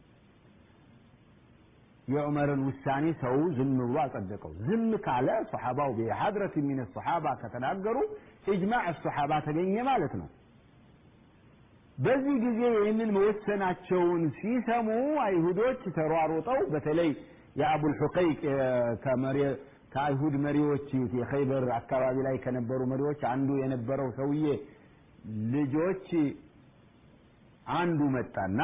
የዑመርን ውሳኔ ሰው ዝም ብሎ አጸደቀው። ዝም ካለ ሰሓባው ቢሐድረት ሚን ሰሓባ ከተናገሩ ኢጅማዕ ሰሓባ ተገኘ ማለት ነው። በዚህ ጊዜ ይህንን መወሰናቸውን ሲሰሙ አይሁዶች ተሯሩጠው በተለይ የአቡል ሑቀይቅ ከአይሁድ መሪዎች የኸይበር አካባቢ ላይ ከነበሩ መሪዎች አንዱ የነበረው ሰውዬ ልጆች አንዱ መጣና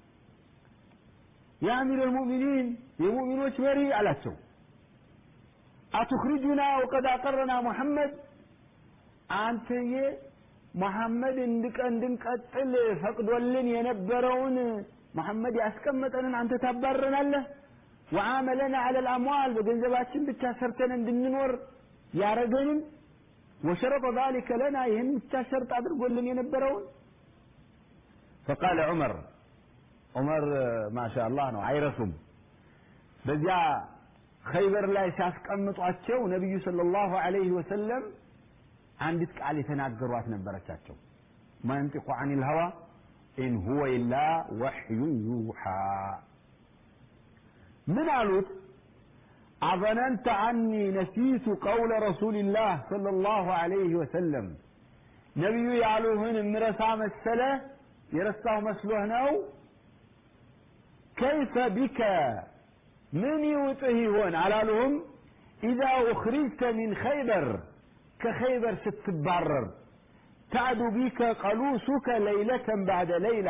የአሚር ልሙእሚኒን የሙእሚኖች መሪ አላቸው አቱኽሪጁና ወቀድ አቀረና ሙሐመድ አንተዬ መሐመድ እንድንቀጥል ፈቅዶልን የነበረውን መሐመድ ያስቀመጠንን አንተ ታባረናለህ ወዓመለና አለ ልአምዋል በገንዘባችን ብቻ ሰርተን እንድንኖር ያረገንን ወሸረጠ ذلك ለና ይህን ብቻ ሸርጥ አድርጎልን የነበረውን ፈቃለ ዑመር ዑመር ማሻ አላህ ነው አይረሱም በዚያ ኸይበር ላይ ሲያስቀምጧቸው ነቢዩ ሰለላሁ ዐለይሂ ወሰለም አንዲት ቃል የተናገሯት ነበረቻቸው መንጢቁ አኒል ሀዋ ኢን ሁወ ኢላ ወሕዩን ዩሓ ምን አሉት አظننت عني نسيت قول رسول الله صلى الله عليه وسلم ነቢዩ ያሉህን ምረሳ መሰለ የረሳሁ መስሎህ ነው ከይፈ ቢከ ምን ይውጥህ ይሆን አላሉህም ኢዛ ኡኽሪጅተ ሚን ኸይበር ከኸይበር ስትባረር ታዕዱ ቢከ ቀሉሱከ ለይለተን ባዕደ ለይላ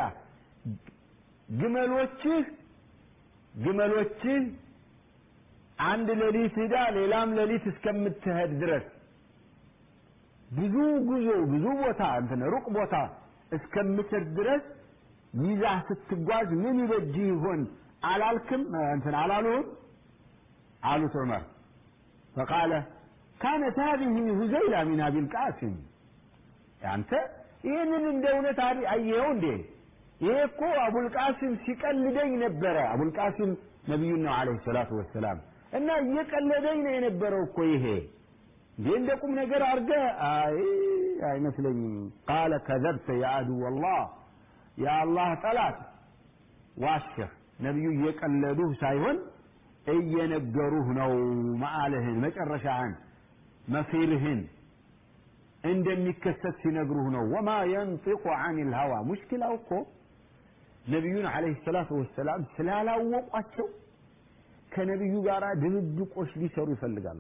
ግመሎችህ ግመሎችህ አንድ ሌሊት ሂዳ ሌላም ሌሊት እስከምትሄድ ድረስ ብዙ ጉዞ ብዙ ቦታ እንትን ሩቅ ቦታ እስከምትሄድ ድረስ ይዛህ ስትጓዝ ምን ይበጅ ይሆን አላልክም እንትን አላሉህም አሉት ዑመር ፈቃለ ካነት ሀዚህ ሁዘይላ ሚን አቢል ቃሲም አንተ ይህንን እንደ እውነት አየኸው እንዴ ይሄ እኮ አቡልቃሲም ሲቀልደኝ ነበረ አቡልቃሲም ነቢዩን ነው አለይሂ ሰላቱ ወሰላም እና እየቀለደኝ ነው የነበረው እኮ ይሄ እንዴ እንደ ቁም ነገር አድርገ አይ አይመስለኝም ቃለ ከዘብተ የአድው አላህ የአላህ ጠላት ዋሸህ ነቢዩ እየቀለዱህ ሳይሆን እየነገሩህ ነው መዓልህን መጨረሻህን መሲርህን እንደሚከሰት ሲነግሩህ ነው ወማ የንጢቁ አን ልሀዋ ሙሽኪላው እኮ ነቢዩን አለይሂ ሰላቱ ወሰላም ስላላወቋቸው ከነቢዩ ጋር ድብብቆች ሊሰሩ ይፈልጋሉ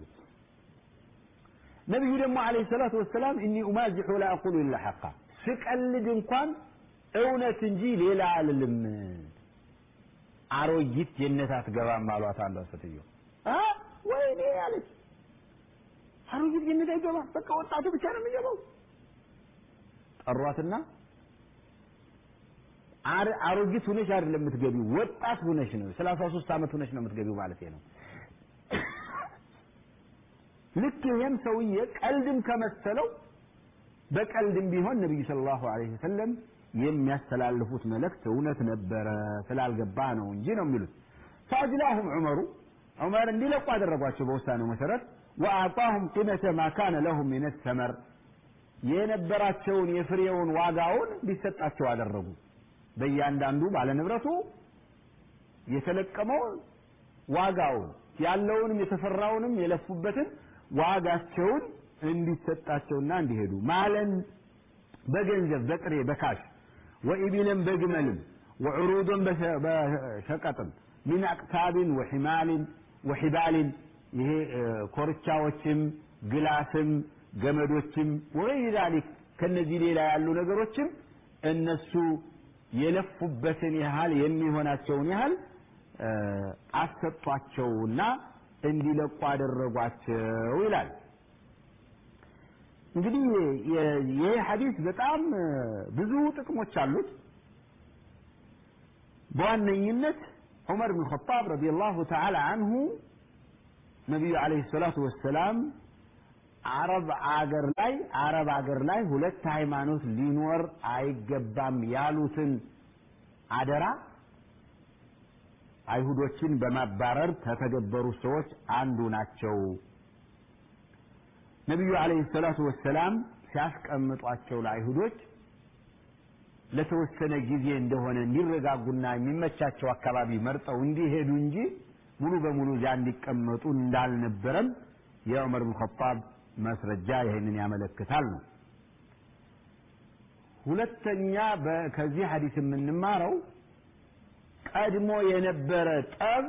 ነቢዩ ደግሞ አለይሂ ሰላቱ ወሰላም እኒ ኡማዚሑ ላ አቁሉ ኢላ ሐቃ ስቀልድ እንኳን እውነት እንጂ ሌላ አልልም አሮጊት ጀነት አትገባም አሏት አንዷ ሴትዮ ወይኔ አለች አሮጊት ጀነት አይገባም በቃ ወጣቱ ብቻ ነው የሚገባው ጠሯትና አሮጊት ሁነሽ አይደለም የምትገቢው ወጣት ሁነሽ ነው ሰላሳ ሶስት ዓመት ሁነሽ ነው የምትገቢው ማለት ነው ልክ ይሄም ሰውዬ ቀልድም ከመሰለው በቀልድም ቢሆን ነቢዩ ሰለላሁ ዐለይሂ ወሰለም የሚያስተላልፉት መልእክት እውነት ነበረ ስላልገባ ነው እንጂ ነው የሚሉት ፈአጅላሁም ዑመሩ ዑመር እንዲለቁ አደረጓቸው በውሳኔው መሰረት ወአዕጣሁም ቂመተ ማ ካነ ለሁም ሚን ሰመር የነበራቸውን የፍሬውን ዋጋውን እንዲሰጣቸው አደረጉ በእያንዳንዱ ባለንብረቱ የተለቀመው ዋጋውን ያለውንም የተፈራውንም የለፉበትን ዋጋቸውን እንዲሰጣቸውና እንዲሄዱ ማለን በገንዘብ በጥሬ በካሽ ወኢቢልን በግመልም ወዕሩድን በሸቀጥም ሚን አቅታብን ወሒማልን ወሒባልን ይሄ ኮርቻዎችም ግላስም ገመዶችም ወይ ዛሊክ ከነዚህ ሌላ ያሉ ነገሮችም እነሱ የለፉበትን ያህል የሚሆናቸውን ያህል አሰጧቸውና እንዲለቁ አደረጓቸው ይላል እንግዲህ ይሄ ሐዲስ በጣም ብዙ ጥቅሞች አሉት በዋነኝነት ዑመር ብን ኸጣብ ረዲየላሁ ተዓላ አንሁ ነቢዩ ዓለይሂ ሰላቱ ወሰላም አረብ አገር ላይ አረብ አገር ላይ ሁለት ሃይማኖት ሊኖር አይገባም ያሉትን አደራ አይሁዶችን በማባረር ከተገበሩ ሰዎች አንዱ ናቸው። ነቢዩ አለይሂ ሰላቱ ወሰላም ሲያስቀምጧቸው ለአይሁዶች ለተወሰነ ጊዜ እንደሆነ እንዲረጋጉና የሚመቻቸው አካባቢ መርጠው እንዲሄዱ እንጂ ሙሉ በሙሉ እዚያ እንዲቀመጡ እንዳልነበረም የዑመር ብን ኸጣብ ማስረጃ ይህንን ያመለክታል ነው። ሁለተኛ ከዚህ ሐዲስ የምንማረው ቀድሞ የነበረ ጠብ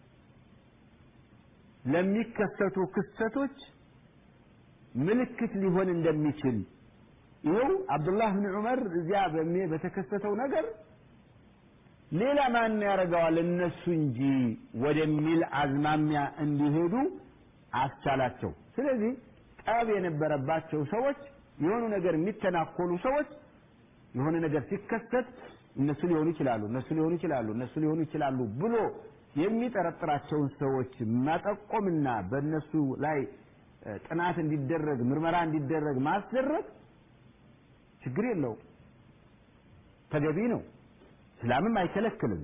ለሚከሰቱ ክስተቶች ምልክት ሊሆን እንደሚችል ይኸው አብዱላህ ብን ዑመር እዚያ በተከሰተው ነገር ሌላ ማን ያደርገዋል እነሱ እንጂ ወደሚል አዝማሚያ እንዲሄዱ አስቻላቸው። ስለዚህ ጠብ የነበረባቸው ሰዎች የሆኑ ነገር የሚተናኮሉ ሰዎች የሆነ ነገር ሲከሰት እነሱ ሊሆኑ ይችላሉ፣ እነሱ ሊሆኑ ይችላሉ፣ እነሱ ሊሆኑ ይችላሉ ብሎ የሚጠረጥራቸውን ሰዎች መጠቆምና በእነሱ ላይ ጥናት እንዲደረግ ምርመራ እንዲደረግ ማስደረግ ችግር የለው፣ ተገቢ ነው። እስላምም አይከለክልም።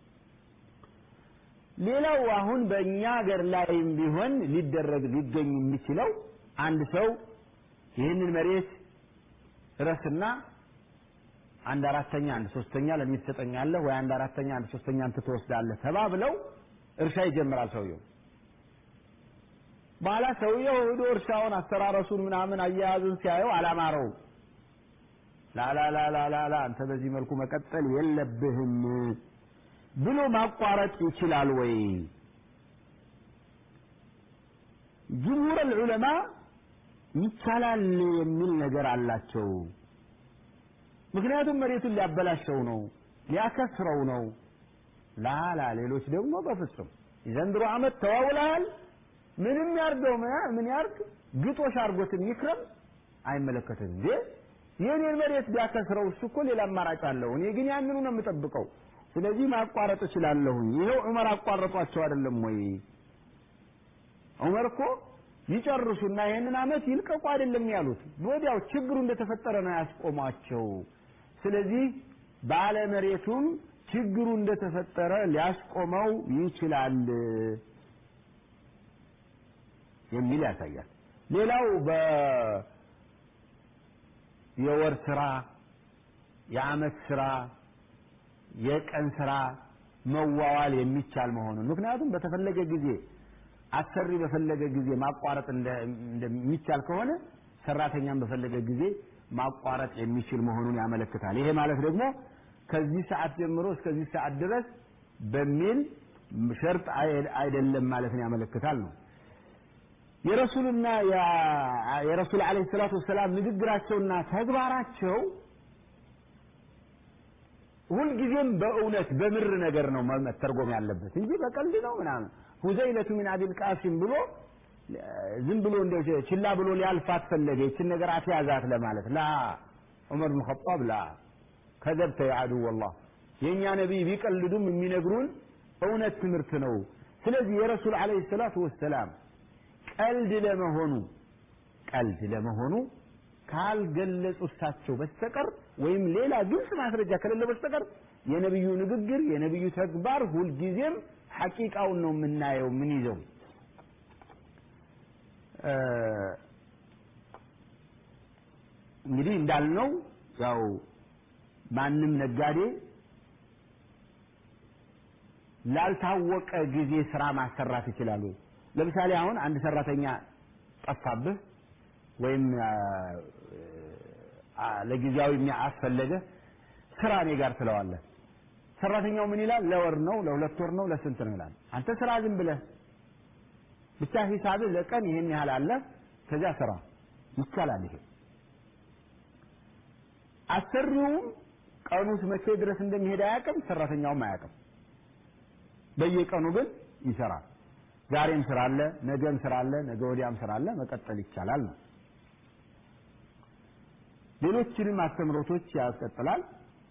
ሌላው አሁን በእኛ ሀገር ላይም ቢሆን ሊደረግ ሊገኝ የሚችለው አንድ ሰው ይህንን መሬት ረስና አንድ አራተኛ አንድ ሶስተኛ ለኔ ትሰጠኛለህ ወይ አንድ አራተኛ አንድ ሶስተኛ አንተ ትወስዳለህ ተባብለው እርሻ ይጀምራል ሰውየው። በኋላ ሰውየው ሄዶ እርሻውን አስተራረሱን ምናምን አያያዙን ሲያየው አላማረውም። ላላላላላ አንተ በዚህ መልኩ መቀጠል የለብህም ብሎ ማቋረጥ ይችላል ወይ? ጅምሁር ዑለማ ይቻላል የሚል ነገር አላቸው። ምክንያቱም መሬቱን ሊያበላሸው ነው፣ ሊያከስረው ነው። ላላ ሌሎች ደግሞ በፍጹም የዘንድሮ ዓመት ተዋውለሃል፣ ምንም ያርገው ምን ያርግ ግጦሽ አርጎትም ይክረም አይመለከትም እንዴ የኔን መሬት ቢያከስረው እሱ እኮ ሌላ አማራጭ አለው። እኔ ግን ያንኑ ነው የምጠብቀው። ስለዚህ ማቋረጥ እችላለሁኝ። ይኸው ዑመር አቋረጧቸው አይደለም ወይ? ዑመር እኮ ይጨርሱና ይህንን ዓመት ይልቀቁ አይደለም ያሉት። ወዲያው ችግሩ እንደተፈጠረ ነው ያስቆሟቸው። ስለዚህ ባለ መሬቱም ችግሩ እንደተፈጠረ ሊያስቆመው ይችላል የሚል ያሳያል። ሌላው በ የወር ስራ፣ የአመት ስራ፣ የቀን ስራ መዋዋል የሚቻል መሆኑን ምክንያቱም በተፈለገ ጊዜ አሰሪ በፈለገ ጊዜ ማቋረጥ እንደሚቻል ከሆነ ሰራተኛም በፈለገ ጊዜ ማቋረጥ የሚችል መሆኑን ያመለክታል። ይሄ ማለት ደግሞ ከዚህ ሰዓት ጀምሮ እስከዚህ ሰዓት ድረስ በሚል ሸርጥ አይደለም ማለትን ያመለክታል ነው። የረሱልና የረሱል አለይሂ ሰላቱ ወሰላም ንግግራቸውና ተግባራቸው ሁልጊዜም በእውነት በምር ነገር ነው መተርጎም ያለበት እንጂ በቀልድ ነው ምናምን ሁዘይለቱ ሚን አቢል ቃሲም ብሎ ዝም ብሎ እንደ ችላ ብሎ ሊያልፋት ፈለገ ይችን ነገር አትያዛት ለማለት ላ ዑመር ብን ኸጣብ ላ ከዘብተ የአዱ ወላህ የእኛ ነቢይ ቢቀልዱም የሚነግሩን እውነት ትምህርት ነው ስለዚህ የረሱል አለይሂ ሰላቱ ወሰላም ቀልድ ለመሆኑ ቀልድ ለመሆኑ ካልገለጹ እሳቸው በስተቀር ወይም ሌላ ግልጽ ማስረጃ ከሌለ በስተቀር የነብዩ ንግግር የነብዩ ተግባር ሁልጊዜም ሐቂቃውን ነው የምናየው ምን ይዘው እንግዲህ እንዳልነው ያው ማንም ነጋዴ ላልታወቀ ጊዜ ስራ ማሰራት ይችላሉ። ለምሳሌ አሁን አንድ ሰራተኛ ጠፋብህ ወይም ለጊዜያዊ የሚያስፈለገ ስራ እኔ ጋር ትለዋለህ። ሰራተኛው ምን ይላል? ለወር ነው፣ ለሁለት ወር ነው፣ ለስንት ነው ይላል። አንተ ስራ ዝም ብለህ ብቻ ሂሳብህ ለቀን ይሄን ያህል አለ፣ ከዚያ ስራ ይቻላል። ይሄ አሰሪውም ቀኑስ መቼ ድረስ እንደሚሄድ አያውቅም፣ ሰራተኛውም አያውቅም። በየቀኑ ግን ይሰራል። ዛሬም ስራ አለ፣ ነገም ስራ አለ፣ ነገ ወዲያም ስራ አለ፣ መቀጠል ይቻላል ነው። ሌሎችንም አስተምሮቶች ያስቀጥላል።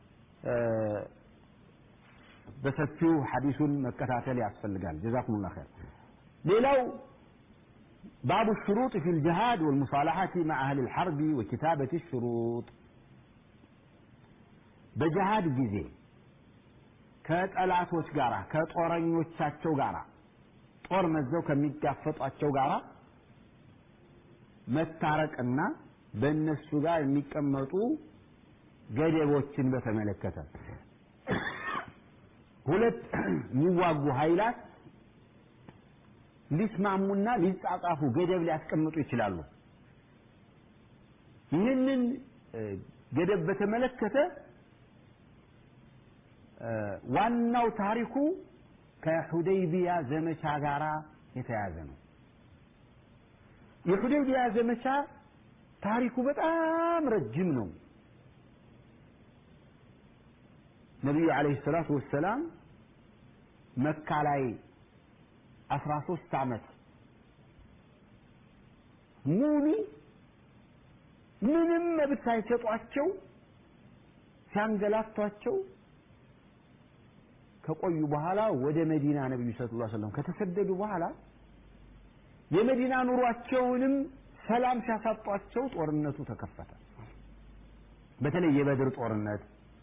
በሰፊው ሐዲሱን መከታተል ያስፈልጋል። ጀዛኩሙላህ ኸይር። ሌላው ባቡ الشروط في الجهاد والمصالحة مع أهل الحرب وكتابة الشروط በጀሃድ ጊዜ ከጠላቶች ጋራ ከጦረኞቻቸው ጋራ ጦር መዘው ከሚጋፈጧቸው ጋራ መታረቅና በእነሱ ጋር የሚቀመጡ ገደቦችን በተመለከተ ሁለት የሚዋጉ ኃይላት ሊስማሙና ሊጻጻፉ ገደብ ሊያስቀምጡ ይችላሉ። ይህንን ገደብ በተመለከተ ዋናው ታሪኩ ከሁደይቢያ ዘመቻ ጋራ የተያዘ ነው። የሁደይቢያ ዘመቻ ታሪኩ በጣም ረጅም ነው። ነቢዩ ዓለይሂ ሰላቱ ወሰላም መካ ላይ አስራ ሶስት ዓመት ሙሉ ምንም መብት ሳይሰጧቸው ሲያንገላቷቸው ከቆዩ በኋላ ወደ መዲና ነብዩ ሰለላሁ ዐለይሂ ወሰለም ከተሰደዱ በኋላ የመዲና ኑሯቸውንም ሰላም ሲያሳጧቸው ጦርነቱ ተከፈተ። በተለይ የበድር ጦርነት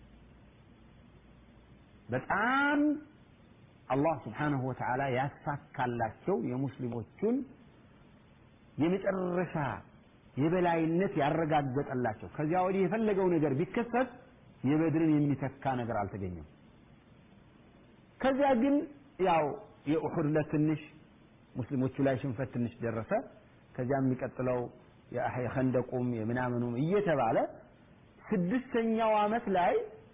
በጣም አላህ ስብሓንሁ ወተዓላ ያሳካላቸው የሙስሊሞቹን የመጨረሻ የበላይነት ያረጋገጠላቸው። ከዚያ ወዲህ የፈለገው ነገር ቢከሰት የበድርን የሚተካ ነገር አልተገኘም። ከዚያ ግን ያው የኡሑድ ለትንሽ ሙስሊሞቹ ላይ ሽንፈት ትንሽ ደረሰ። ከዚያ የሚቀጥለው የኸንደቁም የምናምኑም እየተባለ ስድስተኛው ዓመት ላይ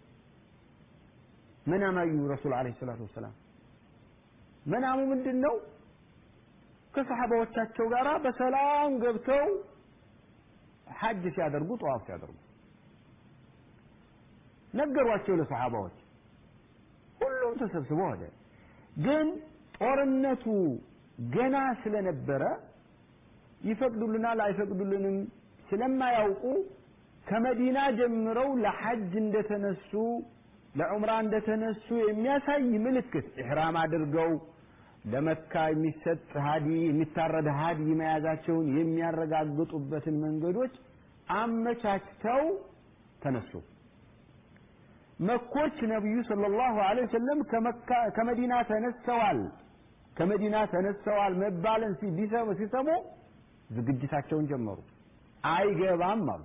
መናማዩ ረሱል ዓለይሂ ሰላቱ ወሰላም መናሙ ምንድን ነው? ከሰሓባዎቻቸው ጋር በሰላም ገብተው ሐጅ ሲያደርጉ ጠዋፍ ሲያደርጉ ነገሯቸው ለሰሓባዎች። ሁሉም ተሰብስበው ሄደ። ግን ጦርነቱ ገና ስለነበረ ይፈቅዱልናል አይፈቅዱልንም ስለማያውቁ ከመዲና ጀምረው ለሐጅ እንደተነሱ ለዑምራ እንደተነሱ የሚያሳይ ምልክት ኢሕራም አድርገው ለመካ የሚሰጥ ሀዲ የሚታረድ ሀዲ መያዛቸውን የሚያረጋግጡበትን መንገዶች አመቻችተው ተነሱ። መኮች ነቢዩ ሰለላሁ ዐለይሂ ወሰለም ከመዲና ተነስተዋል ከመዲና ተነስተዋል መባልን ሲሰሙ ዝግጅታቸውን ጀመሩ። አይገባም አሉ።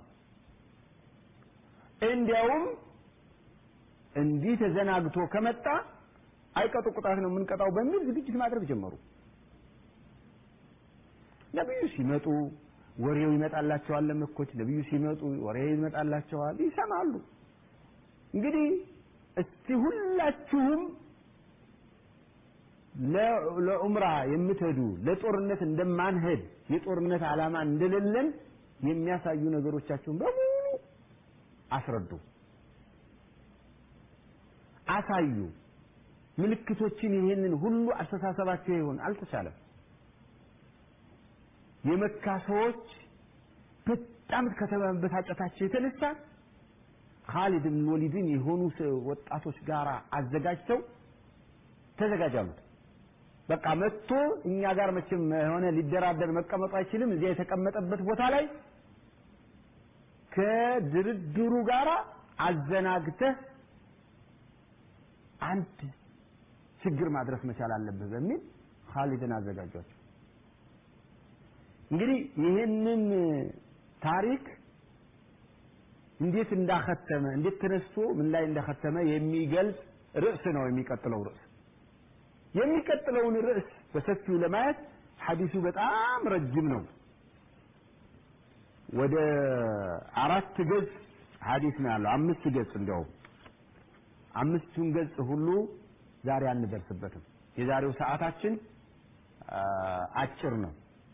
እንዲያውም እንዲህ ተዘናግቶ ከመጣ አይቀጡ ቅጣት ነው የምንቀጣው በሚል ዝግጅት ማድረግ ጀመሩ። ነቢዩ ሲመጡ ወሬው ይመጣላቸዋል። ለመኮች ነቢዩ ሲመጡ ወሬው ይመጣላቸዋል፣ ይሰማሉ። እንግዲህ እስቲ ሁላችሁም ለዑምራ የምትሄዱ ለጦርነት እንደማንሄድ የጦርነት ዓላማ እንደሌለን የሚያሳዩ ነገሮቻችሁን በሙሉ አስረዱ፣ አሳዩ። ምልክቶችን ይህንን ሁሉ አስተሳሰባቸው ይሆን አልተቻለም። የመካ ሰዎች በጣም ከተበሳጨታቸው የተነሳ ካሊድ ብን ወሊድን የሆኑ ወጣቶች ጋር አዘጋጅተው ተዘጋጃሉት። በቃ መጥቶ እኛ ጋር መቼም የሆነ ሊደራደር መቀመጡ አይችልም። እዚያ የተቀመጠበት ቦታ ላይ ከድርድሩ ጋር አዘናግተህ አንድ ችግር ማድረስ መቻል አለብህ በሚል ካሊድን አዘጋጇቸው። እንግዲህ ይህንን ታሪክ እንዴት እንዳከተመ እንዴት ተነስቶ ምን ላይ እንዳከተመ የሚገልጽ ርዕስ ነው የሚቀጥለው ርዕስ። የሚቀጥለውን ርዕስ በሰፊው ለማየት ሐዲሱ በጣም ረጅም ነው። ወደ አራት ገጽ ሐዲስ ነው ያለው። አምስት ገጽ እንዲያውም አምስቱን ገጽ ሁሉ ዛሬ አንደርስበትም። የዛሬው ሰዓታችን አጭር ነው።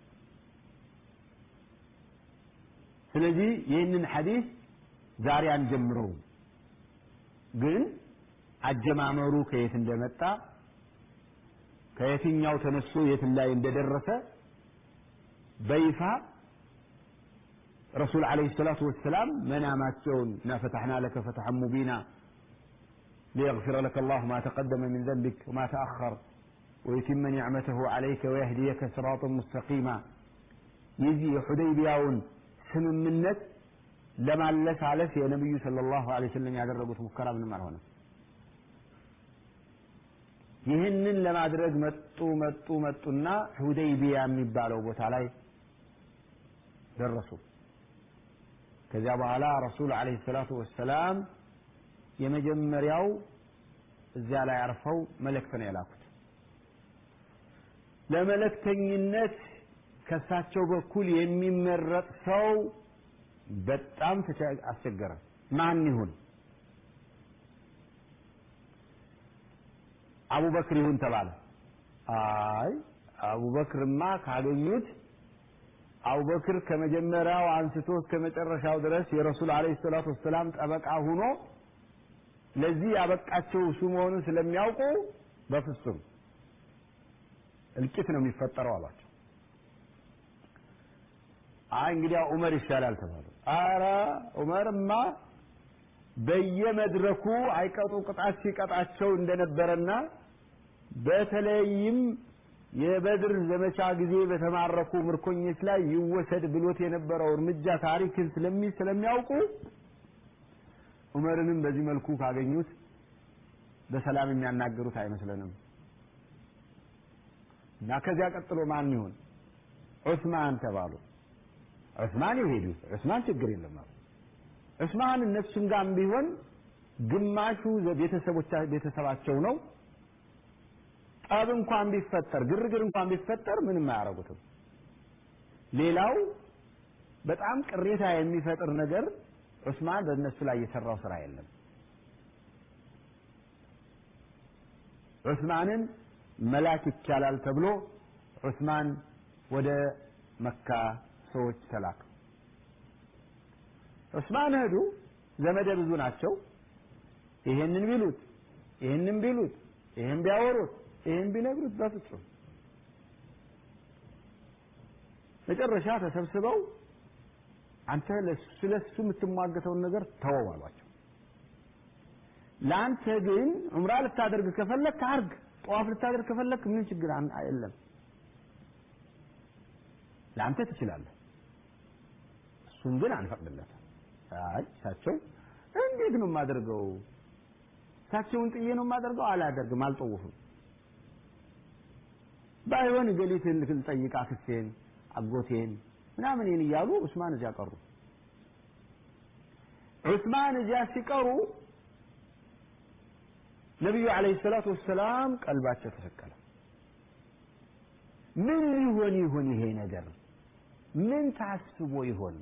ስለዚህ ይህንን ሐዲስ ዛሬ አንጀምረውም፣ ግን አጀማመሩ ከየት እንደመጣ ከየትኛው ተነስቶ የት ላይ እንደደረሰ በይፋ ረሱል ዓለይሂ ሰላቱ ወሰላም መናማቸውን እና ፈተሕና ለከ ፈትሐን ሙቢና ሊየግፊረ ለከ አላሁ ማ ተቀደመ ሚን ዘንቢክ ወማ ተአኸር ወዩቲመ ኒዕመተሁ ዓለይከ ወየህዲየከ ሲራጠን ሙስተቂማ የዚህ የሑደይቢያውን ስምምነት ለማለሳለስ የነቢዩ ሰለላሁ ዐለይሂ ወሰለም ያደረጉት ሙከራ ምንም አልሆነም። ይህንን ለማድረግ መጡ መጡ መጡና ሁደይቢያ የሚባለው ቦታ ላይ ደረሱ። ከዚያ በኋላ ረሱል ዓለይሂ ሰላቱ ወሰላም የመጀመሪያው እዚያ ላይ አርፈው መልእክት ነው የላኩት። ለመልእክተኝነት ከሳቸው በኩል የሚመረጥ ሰው በጣም አስቸገረ። ማን ይሁን? አቡበክር ይሁን ተባለ። አይ አቡበክርማ ካገኙት አቡበክር ከመጀመሪያው አንስቶ እስከ መጨረሻው ድረስ የረሱል ዓለይሂ ሰላቱ ወሰላም ጠበቃ ሆኖ ለዚህ ያበቃቸው እሱ መሆኑን ስለሚያውቁ በፍጹም እልቂት ነው የሚፈጠረው አሏቸው። አይ እንግዲያ ዑመር ይሻላል ተባሉ። አረ ዑመርማ በየመድረኩ አይቀጡ ቅጣት ሲቀጣቸው እንደነበረና በተለይም የበድር ዘመቻ ጊዜ በተማረኩ ምርኮኞች ላይ ይወሰድ ብሎት የነበረው እርምጃ ታሪክን ስለሚ ስለሚያውቁ ዑመርንም በዚህ መልኩ ካገኙት በሰላም የሚያናገሩት አይመስለንም እና ከዚያ ቀጥሎ ማን ይሁን ዑስማን ተባሉ ዑስማን ይሄዱ ዑስማን ችግር የለም አሉ ዑስማን እነሱም ጋርም ቢሆን ግማሹ ቤተሰቦቻ ቤተሰባቸው ነው ጠብ እንኳን ቢፈጠር ግርግር እንኳን ቢፈጠር ምንም አያረጉትም ሌላው በጣም ቅሬታ የሚፈጥር ነገር ዑስማን በእነሱ ላይ የሰራው ስራ የለም ዑስማንን መላክ ይቻላል ተብሎ ዑስማን ወደ መካ ሰዎች ተላኩ ዑስማን ሄዱ ዘመደ ብዙ ናቸው ይሄንን ቢሉት ይሄንን ቢሉት ይሄን ቢያወሩት ይሄን ቢነግሩት በፍጹም መጨረሻ ተሰብስበው አንተ ስለሱ የምትሟገተውን ነገር ተወው አሏቸው ለአንተ ግን ዑምራ ልታደርግ ከፈለክ አርግ ጠዋፍ ልታደርግ ከፈለክ ምን ችግር የለም ለአንተ ትችላለህ እሱን ግን አንፈቅድለትም አይ እሳቸው እንዴት ነው የማደርገው እሳቸውን ጥዬ ነው የማደርገው አላደርግም አልጠውፍም ባይሆን ገሊትን ልጠይቅ አክስቴን አጎቴን ምናምን ይህን እያሉ ዑስማን እዚያ ቀሩ ዑስማን እዚያ ሲቀሩ ነቢዩ አለይሂ ሰላቱ ወሰላም ቀልባቸው ተሰቀለ ምን ሊሆን ይሆን ይሄ ነገር ምን ታስቦ ይሆን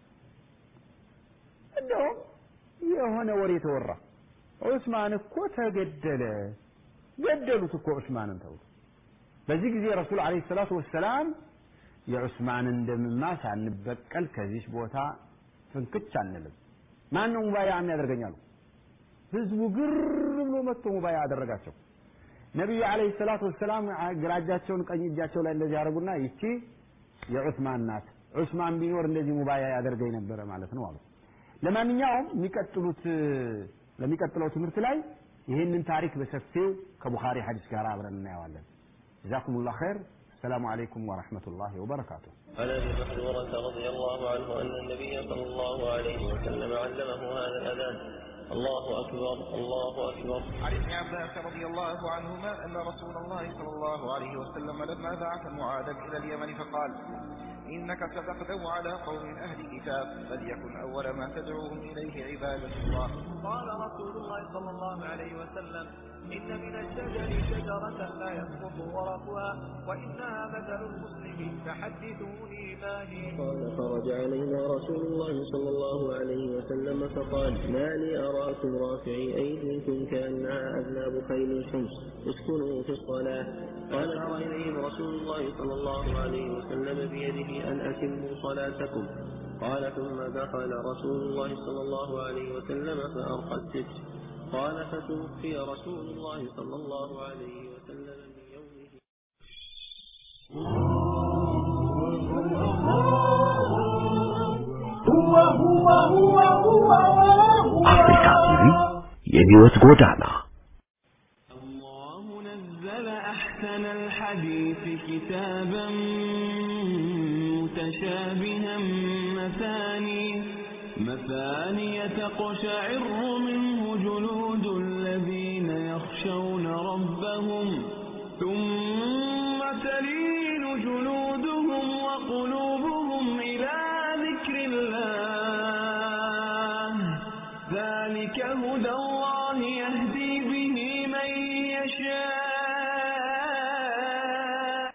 እንደውም የሆነ ወሬ ተወራ ዑስማን እኮ ተገደለ ገደሉት እኮ ዑስማንን ተውት በዚህ ጊዜ ረሱል አለይሂ ሰላቱ ወሰላም የዑስማንን ደምማ ሳንበቀል ከዚህ ቦታ ፍንክች አንልም ማን ነው ሙባያ የሚያደርገኛሉ ህዝቡ ግር ብሎ መጥቶ ሙባያ አደረጋቸው ነቢዩ አለይሂ ሰላቱ ወሰላም ግራ እጃቸውን ቀኝ እጃቸው ላይ እንደዚህ ያደርጉና ይቺ የዑስማን ናት ዑስማን ቢኖር እንደዚህ ሙባያ ያደርገኝ ነበረ ማለት ነው አሉ ለማንኛውም የሚቀጥሉት ለሚቀጥለው ትምህርት ላይ ይህንን ታሪክ በሰፊው ከቡኻሪ ሐዲስ ጋር አብረን እናየዋለን ጀዛኩም ላሁ ኸይር السلام عليكم ورحمة الله وبركاته عن ابي محذورة رضي الله عنه ان النبي صلى الله عليه وسلم علمه هذا الاذان الله اكبر الله اكبر عن ابن عباس رضي الله عنهما أن رسول الله صلى الله عليه وسلم لما بعث معاذا إلى اليمن فقال إنك ستغدو على قوم أهل كتاب فليكن أول ما تدعوهم إليه عبادة الله قال رسول الله صلى الله عليه وسلم إن من الشجر شجرة لا يسقط ورقها وإنها مثل المسلم فحدثوني ما هي قال خرج علينا رسول الله صلى الله عليه وسلم فقال ما لي أراكم رافعي أيديكم كأنها أذناب خيل حمص اسكنوا في الصلاة قال أرى إليهم رسول الله صلى الله عليه وسلم بيده أن أتموا صلاتكم قال ثم دخل رسول الله صلى الله عليه وسلم فأرقى الستر قال فتوفي رسول الله صلى الله عليه وسلم من يومه አፍሪካ ቲቪ የህይወት ጎዳና الله نزل أحسن الحديث كتابا متشابها مثاني مثاني تقشعر منه جلود الذين يخشون يخشون ربهم ثم تلين جلودهم وقلوبهم إلى ذكر الله ذلك هدى الله